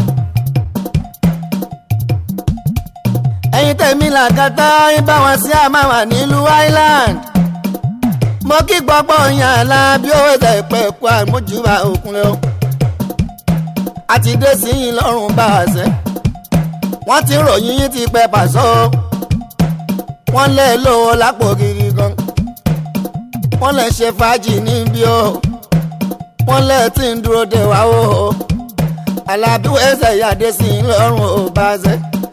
ẹ̀yin tẹ̀mí làgàtà ibà wọn sí àmàwà nílùú island mo kí gbọ́gbọ́ yàn lábí ó ṣe pẹ́ kó àmójúbà òkun lọ. a ti dé sí yín lọ́rùn bá a ṣe. wọ́n ti ròyìn yín ti pẹ́ pàṣọ. wọ́n lé lówó lápò gidi gan. wọ́n lè ṣe fàájì níbí o. wọ́n lè tí ń dúró de wá o. alábí ó ṣe yàdé sí yín lọ́rùn ò bá a ṣe.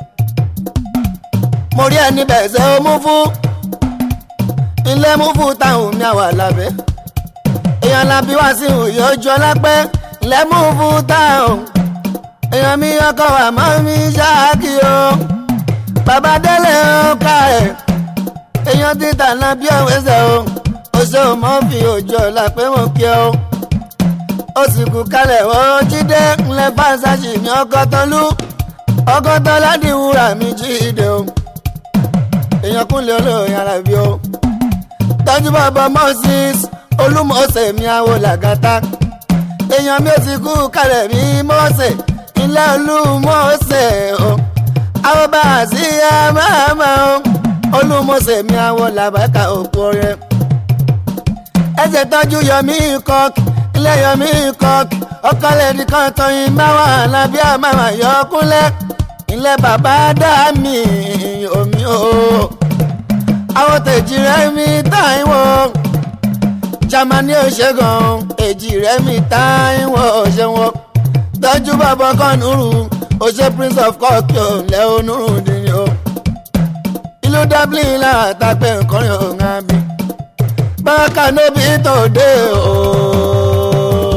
mo rí ẹni bẹ̀ ṣe ó mú fún ilé mú fún táwọn mi àwà lábẹ́ èèyàn làbí wá sí òye ojú ọlápẹ́ ilé mú fún táwọn èèyàn mi ọkọ wà mọ́ mi ṣáàkì o bàbá délé ó ká ẹ̀ èèyàn títà náà bí ọ̀wẹ́sẹ̀ o ó ṣe ò mọ́ fi ojú ọ̀la pé mo kí o ó sì kú kalẹ̀ ó jíde ńlẹ̀ fáṣáṣì mi ọkọ̀ tọ́lú ọkọ̀ tọ́lá dìwúrà mi jíde o èèyàn kúnlẹ̀ olóòyìn arábí o tọ́jú bàbá moses olúmọ̀ọ́sẹ̀ mi àwọ̀ làgàtà èèyàn mi ò ti kú kalẹ̀ mi mọ́ọ̀sẹ̀ ilé olúmọ̀ọ́sẹ̀ o àwọn bá a sí àmàmà o olúmọ̀ọ́sẹ̀ mi àwọ̀ làbàkà òkú rẹ̀ ẹsẹ̀ tọ́jú yọmí kọ́ọ̀kì ilé yọmí kọ́ọ̀kì ọkọlẹ̀ nìkan tọyìn máwà lábí àmàmà yọkúnlẹ̀ ilé bàbá dá mi omi o àwọn tèjì rẹ mi táìwọ jamani òṣègùn èjì rẹ mi táìwọ òṣèwọ tọjú bàbá kan nùrù òṣè prince of cork yóò lẹ onírù dìní o ìlú dublin látàgbẹ nǹkan yóò ń bí bákan níbi tó dé o.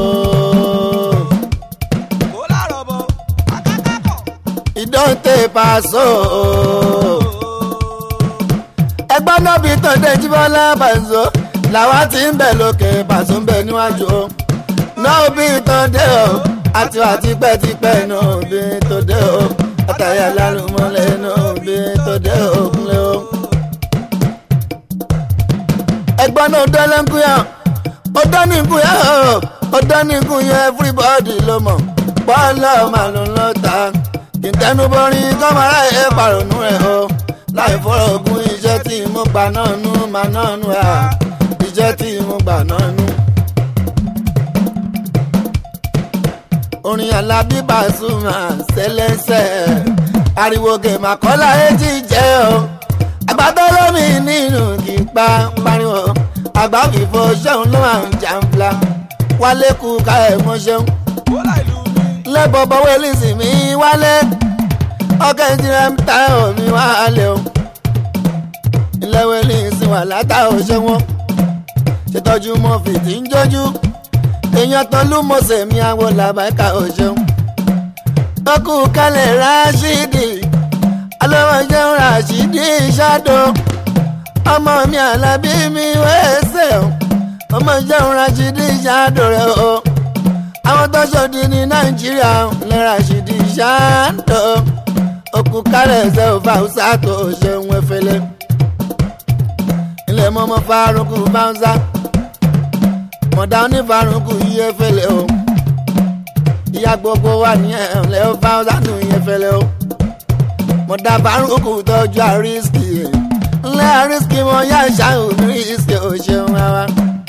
ìdọ́tẹ̀ pàṣọ ẹgbọ́n náà bí tọ́jú jíbọ́lá bàzọ́ làwa ti ń bẹ̀ lókè pàṣọ ń bẹ̀ níwájú o náà bí tọ́jú o àti wà tipẹ́tipẹ́ náà bí tọ́jú o àtàyà lálùmọ́lẹ̀ náà bí tọ́jú o kúnlẹ̀ o. ẹgbọ́n náà dọ́lẹ́ ń kúyà ó dání kúyà ó dání kúyà everybody ló mọ̀ bọ́ọ̀lù màlúù lọ́ta kì í tẹnu bọ́rin kọ́mọ́rá ẹ̀ pàrọ̀nù ẹ̀ o láì fọ́rọ̀ ogun iṣẹ́ tí mo gbà náà nú mà náà nú à iṣẹ́ tí mo gbà náà nú. orin alábí Pasuma ṣẹlẹ́sẹ̀ ariwo gèmà kọ́lá èjì jẹ́ o àgbàdo lómi nínú kì í pa pariwo àgbà fìfo ṣẹ́un ló máa ń jàǹfla wálé kú ká ẹ̀ mọ́ ṣẹ́un lẹ́bọ̀ bọ́wọ́ elísì mi wálé ọkẹ́ ìdíra ń ta omi wálé o ìlẹ́wọ̀ elísì wà látà òṣè wọn ṣètọ́jú mọ́ fìdí ń jójú èèyàn tán ló mọ̀ọ́sẹ̀ mi àwọn làbáìka òṣè ọkù kalẹ̀ ráṣídì alọ́wọ́ jẹun ráṣídì ṣáàdó ọmọ mi àlàbí mi wẹ́ẹ́sẹ̀ ọmọ jẹun ráṣídì ṣáàdó rẹ̀ o àwọn tó ṣòdì ní nàìjíríà lẹ́ra ṣìdí ṣáàdó òkú kálẹ̀ ṣe ò fàùsà tó ṣeun efele ilé mọ́mọ́ fárúkú báńsá mọ̀dá onífárúkú yí efele o ìyá gbogbo wa ní ẹ̀húnlẹ̀ ó bá sánú yẹn fẹlẹ́ o mo dá bárúkú tọ́jú àrísìkì ńlẹ́ àrísìkì mo yá ṣáà ní ìsìkì ò ṣeun ara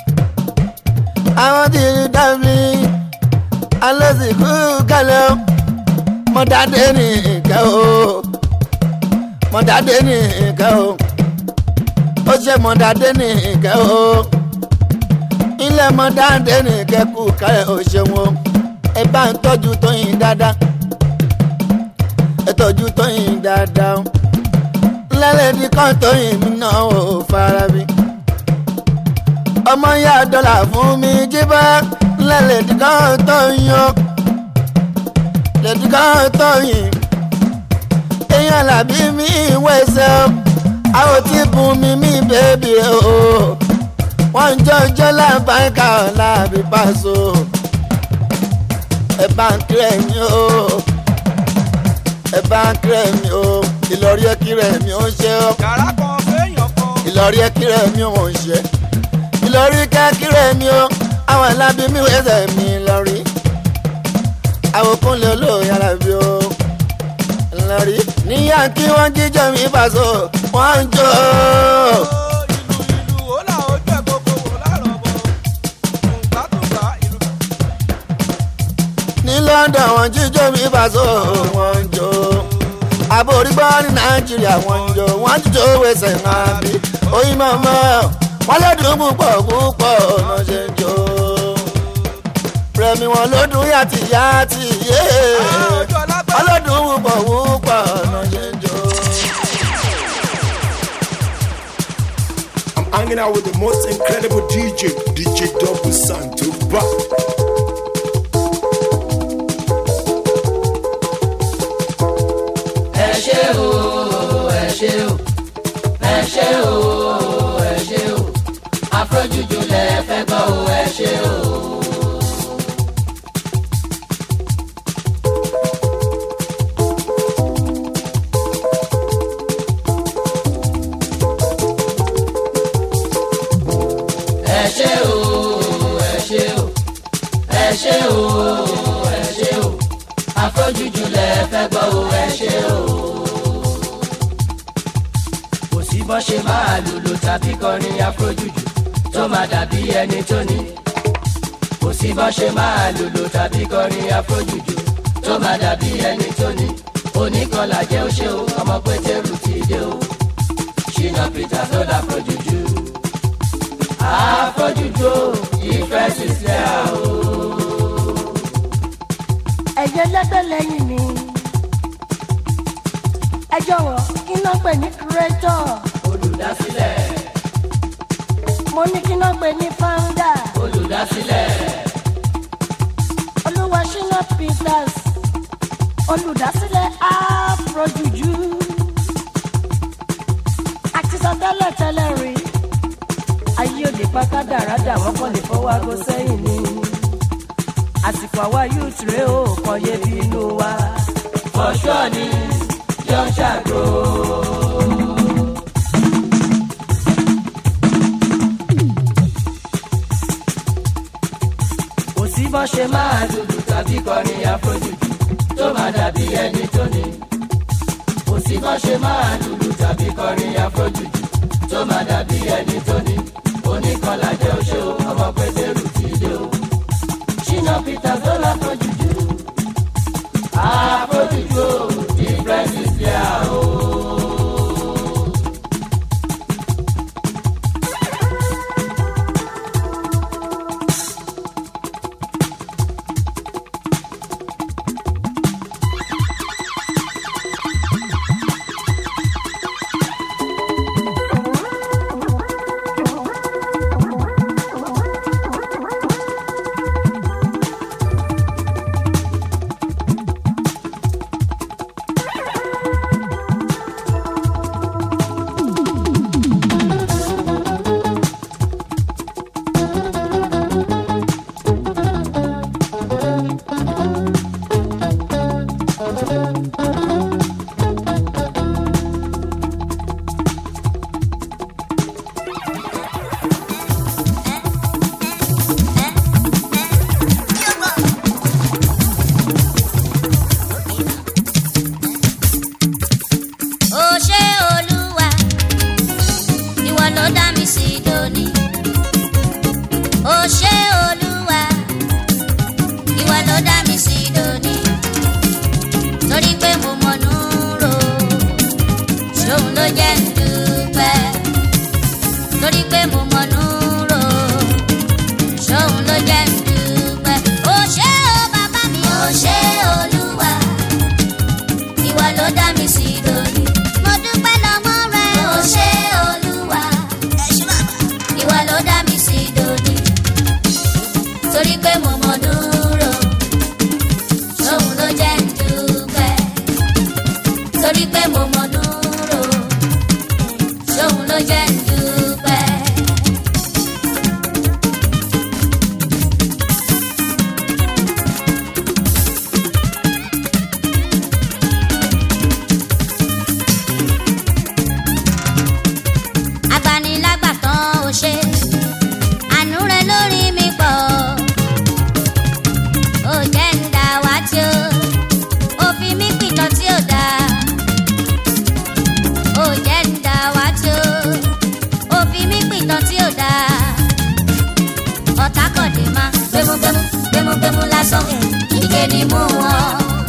àwọn tí ì dábì alẹ́sìnkú kẹlẹ́ o mo dáadé ní ìkẹ́ o mo dáadé ní ìkẹ́ o ó ṣe mo dáadé ní ìkẹ́ o ilé mo dáadé ní ìkẹ́ kú kẹ́ ò ṣeun o ẹ bá ń tọ́jú tóyìn dáadáa ẹ tọ́jú tóyìn dáadáa o lẹ́lẹ́dí kan tóyìn mi náà ò fara bí ọmọ yá dọ́là fún mi jíbá lẹ́lẹ́dí kan tóyìn o lẹ́dí kan tóyìn èèyàn làbí mi wẹ̀sẹ̀ o àwọn tí bùn mi mi bèbí o wọ́n jọjọ́ lábàáká ọ̀làbí pàṣọ ẹ bá ń kírẹ̀ mi o ẹ bá ń kírẹ̀ mi o ìlọrí ẹ kírẹ̀ mi ó ń ṣe o yàrá kan fẹ́yàn kan. ìlọrí ẹ kírẹ̀ mi ó ń ṣe ìlọrí ká kírẹ̀ mi o àwọn alábí mi wẹ́sẹ̀ mi lọ́rí àwọn kúnlẹ̀ olóòyà làbí o lọ́rí níyà kí wọ́n jíjọ mi fàṣọ wọ́n ń jó ìlú ìlú ó là ojú ẹ̀ gbogbo wò lárọ̀ bọ̀ tùǹgbàtùǹgbà ìlú. ní london wọ́n jíjọ mi fàṣọ wọ́n ń jó àbórí gbọ́ ní nàìjíríà wọ́n ń jó wọ́n jíjọ wẹsẹ̀ náà bí oyin mọ́mọ́ wọ́n lọ́dún púpọ̀ púpọ̀ ọ̀nà ṣe ń jó rẹmi wọn lọ́dún yàtì yàtì yé wọ́n lọ́dún púpọ̀ púpọ̀ ọ̀nà ṣe ń jó. I'm hanging out with the most incredible DJ, DJ Double Santo. Ba- ẹ ṣe o ẹ ṣe o ẹ ṣe o ẹ ṣe o afrojuju lẹ fẹ́ gbọ́ o ẹ ṣe o. ẹ ṣe o ẹ ṣe o ẹ ṣe o ẹ ṣe o afrojuju lẹ fẹ́ gbọ́ o ẹ ṣe o. kò sí bọ́ ṣe máa lùlù tàbí kọrin afrojuju tó máa dàbí ẹni tó ní. kò sí bọ́ ṣe máa lùlù tàbí kọrin afrojuju tó máa dàbí ẹni tó ní. oníkanlá jẹ́ ó ṣe o ọmọ pétérù ti dé o. ṣìnà peter tó dá afrojuju. afrojuju ìfẹ́ sísẹ́ o. ẹ̀yẹ lẹ́gbẹ́ lẹ́yìn mi. ẹ jọ̀wọ́ kí náà pè ní kúrẹ́tọ̀. olùdásílẹ̀ mo ní kí náà pè ní fáńdà. olùdásílẹ̀ olúwa ṣínà peters olùdásílẹ̀ afrojuju. àti sọ tẹ́lẹ̀ tẹ́lẹ̀ rí. ayé òde pátá dáradà wọ́n kàn lè fọwọ́ aago sẹ́yìn ni. àsìkò àwa youth rèé o kàn yé bí inú wa. fọṣọ ni jọ ṣàgó. kò sí bọ́ ṣe máa lùlù tàbí kọrin àfojújù tó máa dàbí ẹni tó ní. kò sí bọ́ ṣe máa lùlù tàbí kọrin àfojújù tó máa dàbí ẹni tó ní. oníkanlá jẹ́ oṣó ọmọ pétérù ti dé o. ṣínà peter tó láfojújù. àfojújù o difference is there o. lásán ike ni mú wọn.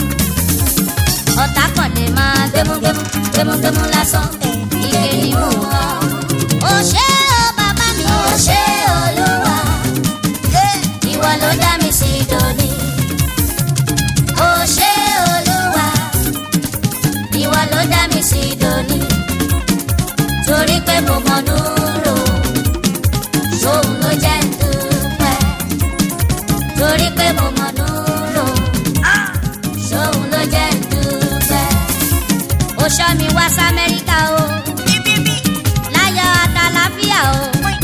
ọ̀tá kan lè máa gbémúgbémú gbémúgbémú lásán ike ni mú wọn. ó ṣé o bàbá mi ó ṣé olúwa ìwọ ló dá mi sí dòní. ó ṣé olúwa ìwọ ló dá mi sí dòní. torí pé mo mọ dúró ṣóun ló jẹ́ ń dúpẹ́. torí pé mo mọ dúró ṣóun ló jẹ́ ń dúpẹ́. ó ṣọ́ mi wá sí amẹ́ríkà o láyọ̀ àtàlàfíà o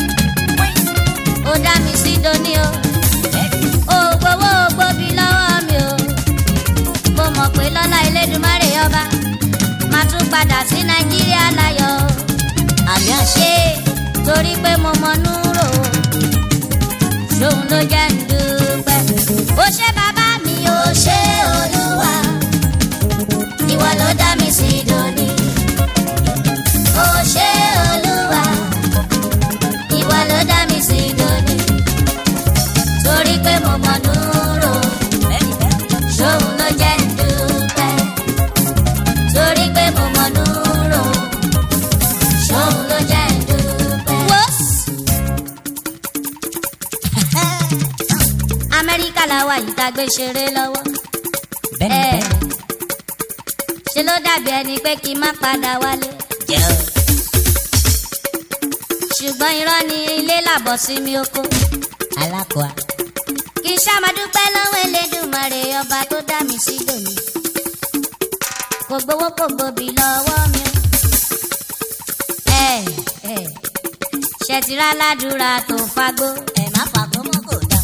ó dá mi sí dòní o ó gbowó gbòbí lọ́wọ́ mi o mo mọ̀ pé lọ́lá elédùnmárè ọba máa tún padà sí nàìjíríà láyọ̀ o àmì àṣẹ torí pé mo mọ núrò ṣóun ló jẹ́ ń dúpẹ́ ó ṣe bàbá mi ó ṣe olúwa ìwọ ló dá mi sí dòní ó ṣe olúwa ìwọ ló dá mi sí dòní torí pé mo mọ núrò ṣóun ló jẹ́ ń dúpẹ́ torí pé mo mọ núrò ṣóun ló jẹ́ ń dúpẹ́. wọ́s. amẹ́ríkà làwa yìí tá a gbé ṣeré lọ́wọ́. ẹ ṣe ló dàbí ẹni pé kí n má padà wálé. ṣùgbọ́n irọ́ ni ilé làbọ̀ sí mi oko. alákọ̀ọ́. kì í ṣàmàdúpẹ́ lọ́wọ́ elédùnmarè ọba tó dá mi sí dòní. kò gbowó kò gbòbí lọ́wọ́ mi o. ẹ ẹ ṣètìlá ládùúrà tó fagbó. ẹ má fagbó mọ́ kò dá.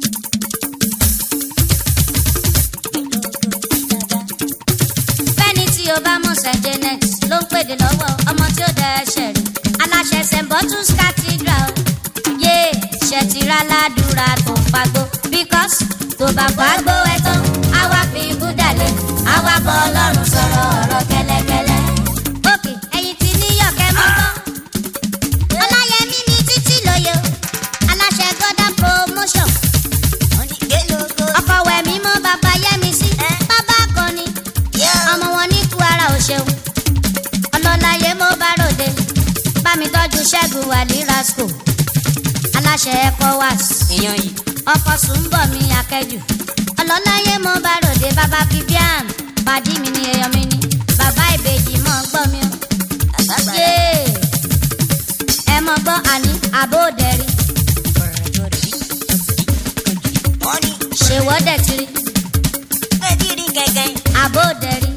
fẹ́ni tí o bá mọ̀ sẹ́ janet ló ń pèdè lọ́wọ́ ọmọ tí ó dẹ̀ ẹsẹ̀ rí aláṣẹ st bottles cathedral yé ṣètìlá ládùúrà tó fagbó because tó bá fagbó ẹ tán á wá fi búdàlẹ̀ á wá bọ́ ọlọ́run sọ̀rọ̀ ọ̀rọ̀ kẹ́lẹ́kẹ́lẹ́. òkè ẹ̀yìn tí níyọ̀kẹ́ mọ́ tán ọláyẹmí ní títí lóye o aláṣẹ gọdán promotion ọkọ wẹmí mọ bàbá yẹmi sí bàbá akọni ọmọ wọn ní kwara ò ṣeun ọlọ́láyé mo bá ròde bá mi tọ́jú ṣẹ́gun wàlí rasco aláṣẹ ecowas ọkọ sùnbọ̀ mi akẹ́jù ọlọ́láyé mo bá ròde bàbá vivian pàdí mi ní èèyàn mi ní bàbá ìbejì mọ́ gbọ́ mi o. Yéé ẹ mọ gbọ́ àní àbóòdẹ̀rí. ṣèwọ́dẹ̀ tiri. àbóòdẹ̀rí.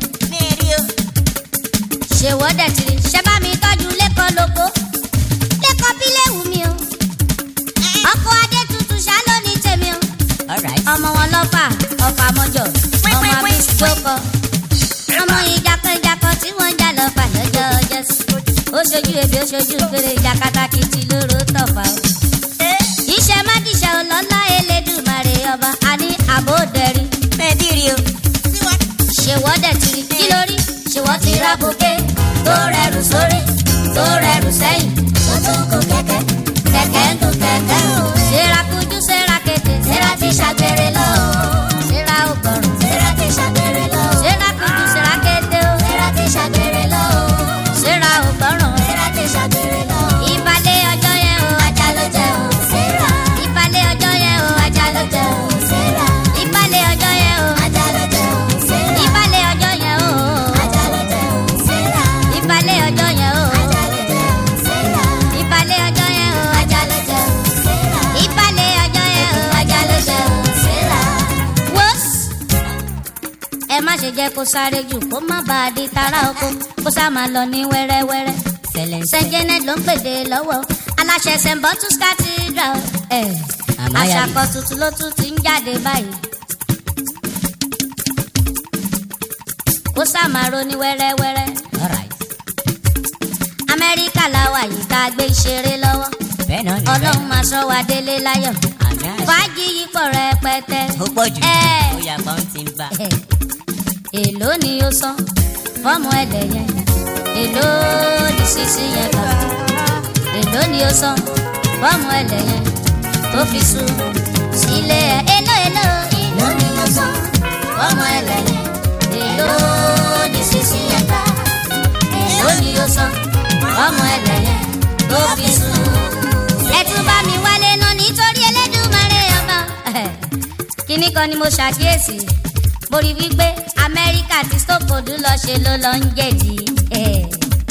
ṣèwọ́dẹ̀ tiri. ṣé bá mi tọ́jú lẹ́kọ̀ọ́ lóko. lẹ́kọ̀ọ́ bí léwu mi o. ọkọ̀ adé tuntun ṣá ló ní tèmi o. ọmọ wọn lọ́fà ọ̀fà mọ́jọ ọmọ àbí jókòó. ọmọ ìjàkọ̀ìjàkọ̀ tí wọ́n ń jà lọ́fà lọ́jọ́ ọjọ́ sí ó ṣojú ebi ó ṣojú fèrè ìjàkadà kìtì lóró tọ̀fà o. iṣẹ́ mádìṣẹ́ ọlọ́lá elédùmarè ọba a ní àbódẹ́rì. mẹ́ẹ̀dìrì o. ṣèwọ́dẹ̀ tiri kí lórí ṣèwọ́ ti ra bòkè tó rẹrù sórí tó rẹrù sẹ́yìn tó tún kó kẹ̀kẹ́ kẹ̀kẹ́ ń tún kẹ̀kẹ́ o. ṣera kujú ṣera kété ṣera ti ṣàgbére lọ o. ṣera ò gbọ̀rùn ṣera ti ṣàgbére lọ o. ṣera kujú ṣera kété o. ṣera ti ṣàgbére lọ o. ṣera ò gbọ̀rùn ṣera ti ṣàgbére lọ o. ìbàlẹ̀ ọjọ́ yẹn o ajá ló jẹ o. ṣera ìbàlẹ̀ ọjọ́ yẹn o ajá ló jẹ o. ṣera ìbàlẹ̀ ọjọ́ yẹn o ajá ló jẹ o. ṣera ìbàlẹ̀ ọjọ́ yẹn o ajá ló jẹ o. ṣera ìbàlẹ̀ ọjọ́ yẹn o ajá ló jẹ o. ṣera ìbàlẹ̀ ọjọ́ yẹn o ajá ló jẹ o. ṣera ìbàlẹ̀ ọjọ́ yẹn o ajá ló jẹ o. ṣera wọ́s ẹ má ṣe jẹ́ kó sáré jù kó má bàa di tara oko kó sá máa lọ ní wẹ́rẹ́wẹ́rẹ́. sẹ́ńjẹ́nẹ́ ló ń pèdè lọ́wọ́ aláṣẹ st bottles cathedral ẹ̀ àṣàkọ tuntun ló tún ti ń jáde báyìí. kó sá máa ro ní wẹ́rẹ́wẹ́rẹ́. amẹ́ríkà làwà yìí tá a gbé ìṣeré lọ́wọ́ ọlọ́run máa sọ wa délé láyọ̀ fàájì yìí pọ̀ rẹpẹtẹ. ó pọ̀ jù ẹ̀ ó yà pa ń ti ń bá. èló ni ó san fọ́ọ̀mù ẹ̀dẹ̀ yẹn èló ni sísí yẹn gbà èló ni ó san fọ́ọ̀mù ẹ̀dẹ̀ yẹn tó fi sùn sílé ẹ̀ èló èló èló ọmọ ẹlẹ́yẹ èló ní sísí ẹ̀gbá èló ni ó san ọmọ ẹlẹ́yẹ tó fi sùn. ẹ tún bá mi wálé náà nítorí Elédùmarè ọba kíní kan ni mo ṣàkíyèsí mo rí wípé Amẹ́ríkà tí stókòdú lọ ṣe ló lọ ń jẹ̀dí. eh.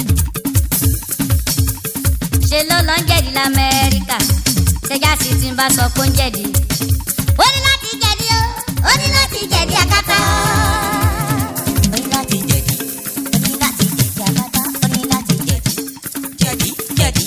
ṣe ló lọ ń jẹ̀dí lamẹ́ríkà ṣẹjá sí ti ń bá sọ pé ó ń jẹ̀dí. ó ní láti jẹ̀dí o ó ní láti jẹ̀dí akátá. ó ní láti jẹ̀dí ó ní láti jẹ̀dí akátá ó ní láti jẹ̀dí jẹ̀dí jẹ̀dí.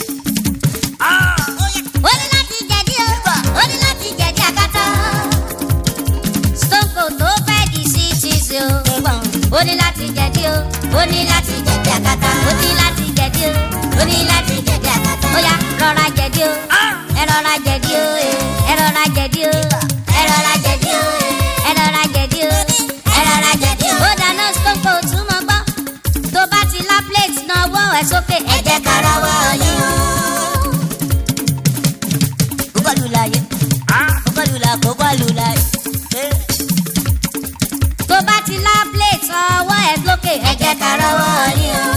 ó ní láti jẹ̀dí o ó ní láti jẹ̀dí akátá. stone cold tó fẹ́ di sí cheese o. ó ní láti jẹ̀dí o ó ní láti jẹ̀dí akátá ó ní láti jẹ̀dí o ó ní láti jẹ̀dí akátá. ó yá rọra jẹ̀dí o ẹ rọra jẹ̀dí o ẹ rọra jẹ̀dí o ẹ rọra jẹ̀dí o ẹ rọra jẹ̀dí o ẹ rọra jẹ̀dí o. ó dáná stone cold tún mọ́ gbọ́ tó bá ti lá plate náà wọ́ ẹ sókè ẹ jẹ́ ká rọwọ́ yín o. kókó láyé kókó lula kókó lula. tó bá ti lá plate ọwọ́ ẹ lókè ẹ jẹ́ ká rọwọ́ yín o.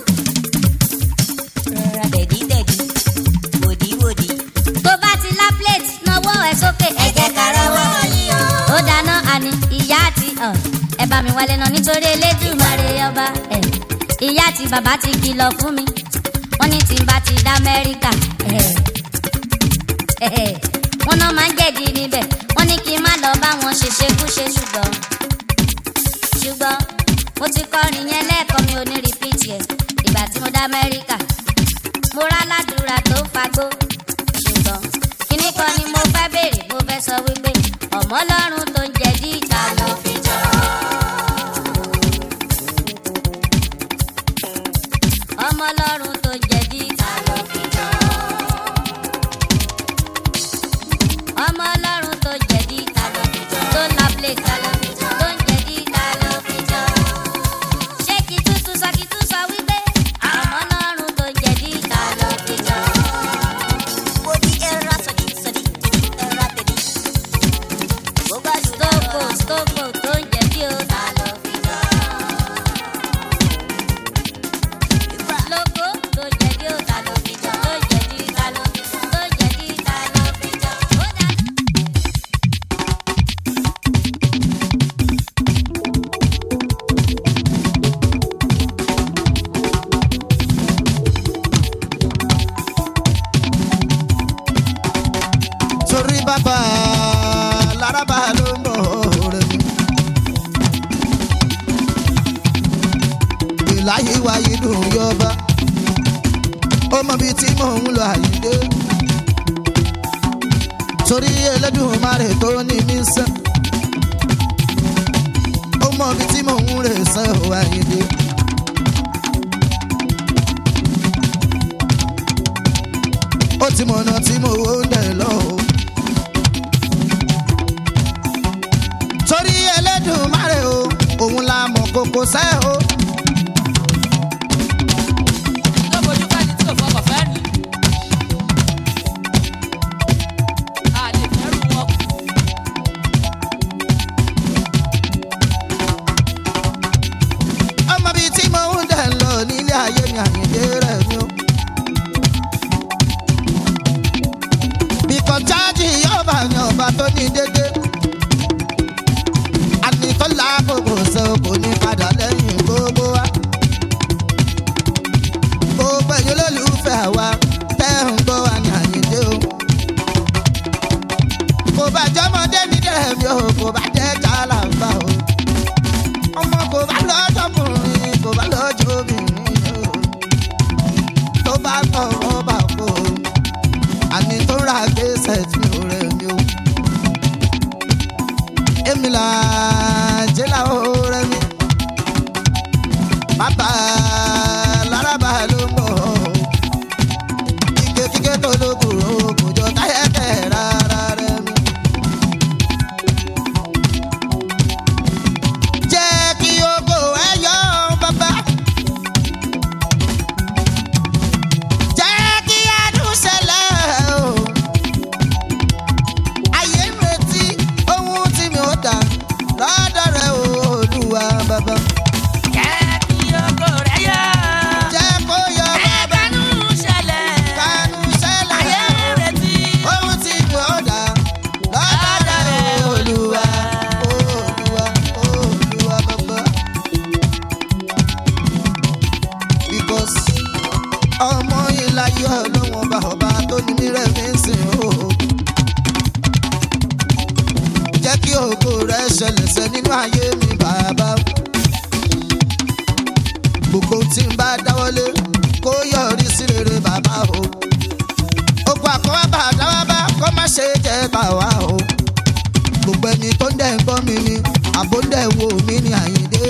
rọra tẹ̀dí tẹ̀dí wòdí wòdí. tó bá ti lá plate náwó ẹ sókè ẹ jẹ́ ká rọwọ́ yín o. ó dáná àní ìyá àti ọ̀, ẹ bá mi wálé náà nítorí Elédùmarè ọba ẹ̀. ìyá àti bàbá ti kìlọ̀ fún mi wọ́n ní tí n bá ti dá Amẹ́ríkà. ẹ̀ ẹ̀ wọ́n náà máa ń jẹ̀dí níbẹ̀ wọ́n ní kí n má lọ bá wọn ṣe ṣekúṣe ṣùgbọ́n ṣùgbọ́n mo ti kọrin yẹn lẹ́ẹ̀kan mi ò ní rìpíìtì ẹ̀ ìgbà tí mo dá Amẹ́ríkà mo rá ládùúrà tó ń fagbó ṣùgbọ́n kíní kan ni mo fẹ́ béèrè mo fẹ́ sọ wípé ọmọ ọlọ́run tó ń jẹ̀dí ìta lọ fi jọ. ọmọ ọlọ́run tó ń jẹ̀dí ìta lọ fi jọ. ọmọ ọlọ́run tó ń jẹ̀dí ìta lọ fi jọ. tó ń la plate ta lọ fi jọ. tó ń jẹ̀dí ìta lọ fi jọ. ṣé kí tuntun sọ kí tún sọ wípé ọmọ ọlọ́run tó ń jẹ̀dí ìta lọ fi jọ. wo bí ẹra sọdí sọdí ẹra tẹ̀lé. bó bá stoko stoko tó ń jẹ̀dí o ta lọ fi jọ. lóko tó ń jẹ̀dí o ta lọ fi jọ. tó ń jẹ̀dí ta lọ fi jọ. tó ń jẹ̀dí ta lọ fi jọ. ó dá. torí bàbá laraba ló mọ̀ rẹ̀ mi. ìláyé wáyé dùn yọba ó mọ bíi tí mò ń lọ àyídé torí Ẹlẹ́dùmarè tó ní mí sẹ́ ó mọ bíi tí mò ń rè sẹ́ ò àyídé. ó ti mọ̀nà tí mo wó ń dẹ̀ lọ́wọ́. torí Ẹlẹ́dùmarè o òun la mọ̀ kókó sẹ́ o. lóbojú ká ní tí kò fọkàn fẹ́ rí. a lè fẹ́rù wọn kù. ọmọ bíi tí mo ń dẹ̀ lọ nílé ayé mi àyèdè rẹ̀ mi o. bìkọ́ jáàjì yọba ni ọba tó ní dédé. ànìkọ́lá gbogbo ṣe kò ní padà lẹ́yìn gbogbo wa. gbogbo ẹ̀yin olólùfẹ́ àwa tẹ́ ń gbọ́ wa ní àyèdè o. kò bá jọmọdé ní dẹ̀rẹ̀ o kò bá jẹ́ jàlàmbá o ọmọ kò bá lọ́jọ́kùnrin kò bá lọ́jọ́bìnrin o tó bá tọ̀ ọ́ bá kó o àní tó ra gbèsè tí ò rẹ̀ mi o. èmi là jẹ́lá ó rẹ̀ mi bàbá lárabà ló mọ̀ ọ́ kíkẹ́ kíkẹ́ tó lókùrò kò jọ táyẹ̀kẹ́ rárá rẹ̀ mi. ṣẹlẹ̀ sẹ́ nínú ayé mi bàbá. gbogbo tí n bá dáwọ́lé kó yọrí sí rere bàbá o. ogun àkọ́wábà dáwábá kó má ṣe jẹ́ tàwa o. gbogbo ẹni tó ń dẹ̀ ń gbọ́ mi ni àbó ń dẹ̀ wo mi ni àyíndé.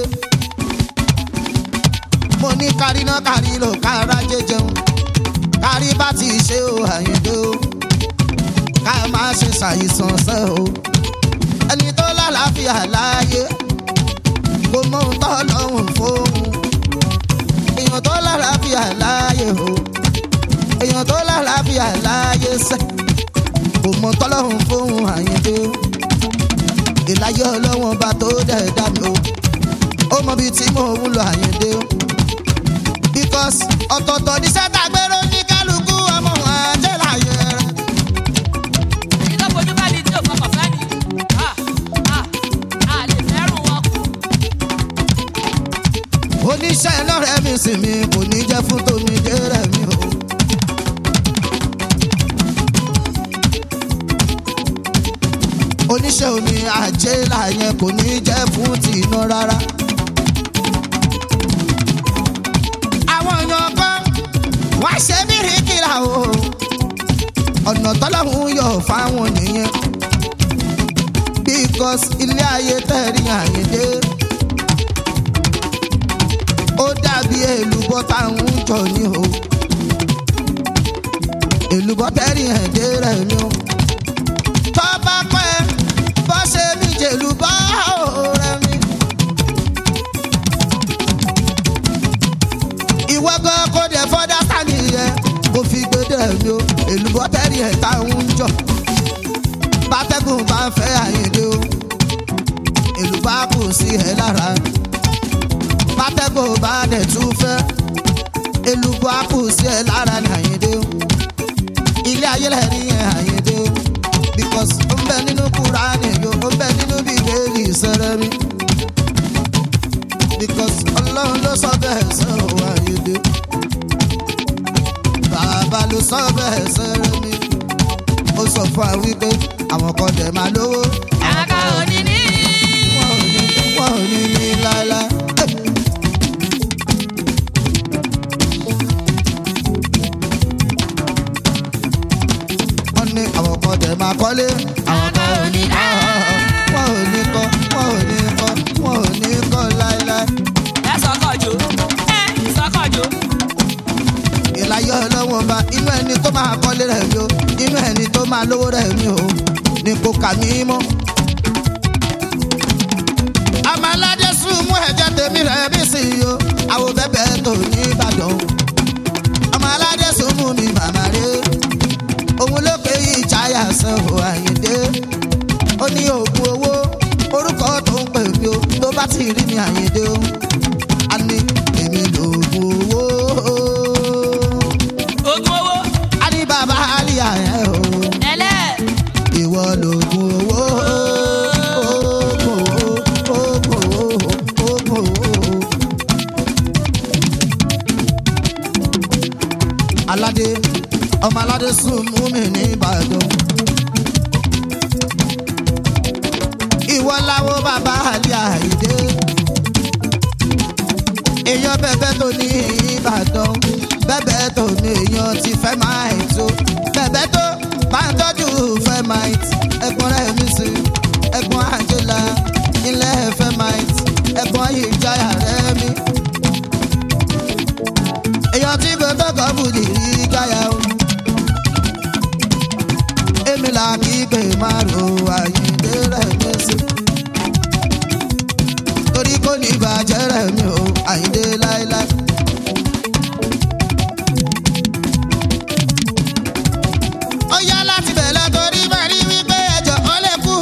mo ní kárí náà kárí lò kára jẹjẹun kárí bá ti ṣe o àyíndé o ká má ṣe ṣàìsàn sẹ́ o ẹni tó lálàáfíà láàyè kò mọ ohun tó lọ́hùn fóun èèyàn tó lálàáfíà láàyè o èèyàn tó lálàáfíà láàyè sẹ́ kò mọ tọ́lọ́hùn fóun àyíndé o ìláyé ọlọ́wọ́n bá tó dẹ̀ dá mi o ó mọ bíi tí mò ń lọ àyíndé o because ọ̀tọ̀ọ̀tọ̀ ní sẹ́tà gbèrò ní kálukú ọmọ wọn àjẹ́ láyé rẹ̀. iná fojú bá ní tí ò fọkàn fẹ́ ni Ah, ah, a lè fẹ́rù wọn kù. oníṣẹ́ iná rẹ̀ mi sì mi kò ní jẹ́ fún tomi dé rẹ̀ mi o. oníṣẹ́ omi àjẹ́là yẹn kò ní jẹ́ fún tìǹà rárá. àwọn èèyàn kan wá ṣe bí rìkìlà o ọ̀nà tọ́lọ́hún yọ fáwọn nìyẹn because ilé ayé tẹ̀rí àyèdè ó dàbí èlùbọ́ táwọn ń jọ ní o èlùbọ́ tẹ̀rí ẹ̀dẹ́ rẹ̀ ni o tọ́ bá pẹ́ bọ́ ṣe mí jèlùbọ́ rẹ̀ mi. ìwọ gan kò dé fọdá sáni yẹ kò fi gbẹdẹ mi o èlùbọ́ tẹ̀rí ẹ̀ táwọn ń jọ bátẹ́gùn bá ń fẹ́ àyèdè o èlùbọ́ á kù sí ẹ lára bátẹ́gùn bá dẹ̀ tún fẹ́ èlùbọ́ á kù sí ẹ lára ní àyèdè o ilé ayé lẹ́rí ẹ̀ àyèdè o because ó ń bẹ nínú kúránì yo ó ń bẹ nínú bíbélì sẹ́rẹ́ mi because ọlọ́run ló sọ bẹ́ẹ̀ sọ̀rọ̀ àyèdè bàbá ló sọ bẹ́ẹ̀ sẹ́rẹ́ mi ó sọ fún wa wípé àwọn kan dẹ̀ máa lówó. àwọn kan ò ní ní. wọn ò ní ní láéláé. wọ́n ní àwọn kan dẹ̀ máa kọ́lé. àwọn kan ò ní kọ́ wọn ò ní kọ́ wọn ò ní kọ́ wọn ò ní kọ́ láéláé. ẹ sọkọjò ẹ sọkọjò. ìlàyé ọlọ́wọ́n bá inú ẹni tó máa kọ́lé rẹ̀ mi o inú ẹni tó máa lówó rẹ̀ mi o ní kò kà mí mọ́. àmọ́ aládé sùn mú ẹ̀jẹ̀ tèmi rẹ̀ bí sí i o àwọn bẹ́bẹ̀ tó ní ìbàdàn. ọmọ aládé sùn mú mi màmá rẹ̀ òun ló ké ìjáyà sanwó àyíndé. ó ní oògùn owó orúkọ tó ń pè mí o tó bá ti rí mi àyíndé o. a ní èmi lòògùn owó ogun owó. a ní bàbá àlìyá yẹn o. ẹlẹ́. ìwọ lògùn owó. Oògùn owó, oògùn owó, oògùn owó. aládé ọmọ aládé sùn mú mi ní ìbàdàn. ìwọ láwo bàbá àlìyá ìdè. èèyàn bẹ́ẹ̀ tó ní ìbàdàn bẹ́ẹ̀ tó ní èèyàn ti fẹ́ máa ń tó bẹ́ẹ̀ tó bá ń tọ́jú fẹ́ máa ń tí ẹ̀gbọ́n rẹ̀ mi sí ẹ̀gbọ́n àjẹlá ilẹ̀ fẹ́ máa ń tí ẹ̀gbọ́n ìjáyà rẹ̀ mi. èèyàn tí kò tọkọ bùdì rí gáyà o èmi là kí pé máa ro àyíǹde rẹ̀ mi sí torí kò ní bàjẹ́ rẹ̀ mi o àyíǹde láéláé. ó yá láti bẹ̀rẹ̀ torí máa rí wípé ẹjọ́ ó lè kú.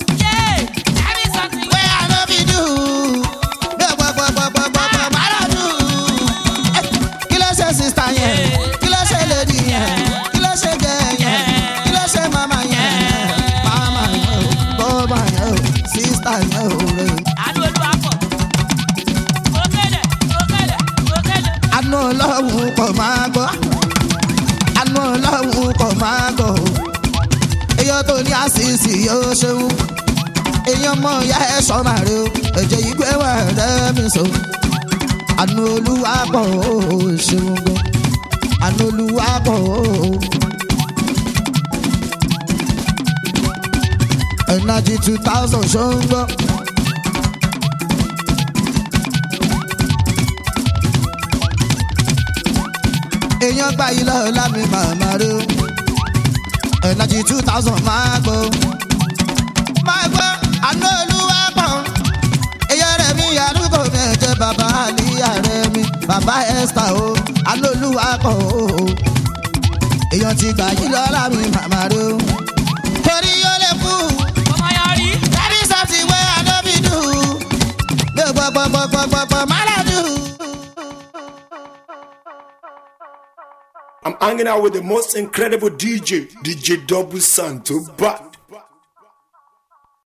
wẹ́ àná fi dùn. bí ọ̀pọ̀pọ̀pọ̀pọ̀pọ̀ máa lọ dùn. kí ló ṣe sista yẹn kí ló ṣe lady yẹn kí ló ṣe gẹ̀ yẹn kí ló ṣe mama yẹn. mama yẹn o bọ́ọ̀mà yẹn o sista yẹn o rẹ̀. àánú olúwa pọ̀. òkèlè òkèlè òkèlè. àánú ọlọ́run kò máa gbọ́ àánú ọlọ́run kò máa gbọ́ o èyí tó ní àṣìṣì yóò ṣeun èèyàn mọ ìyá ẹ sọ́mà rẹ o ẹ̀jẹ̀ yìí gbé wà rẹ́ mi sọ. àánú olúwa pọ̀ ó ṣeun gan àánú olúwa pọ̀ ó. ẹ̀nàjì two thousand ṣó ń gbọ́. èèyàn gbà yìí lọ́ọ́ lámì màmá rẹ o ẹ̀nàjì two thousand máa gbọ́. máa gbọ́ àánú olúwa pọ̀ ẹ̀yẹ rẹ̀ mi àdúgbò mi ẹ̀jẹ̀ bàbá àlíyà rẹ̀ mi bàbá esther o àánú olúwa pọ̀ o èèyàn ti gbà yìí lọ́ọ́ lámì màmá rẹ o. torí yóò lè kú. ọmọ yà rí. that is something wey i no be do. mi ò gbọ́ gbọ́ gbọ́ gbọ́ gbọ́ gbọ́ má lọ do. I'm hanging out with the most incredible DJ, DJ Double Santo. But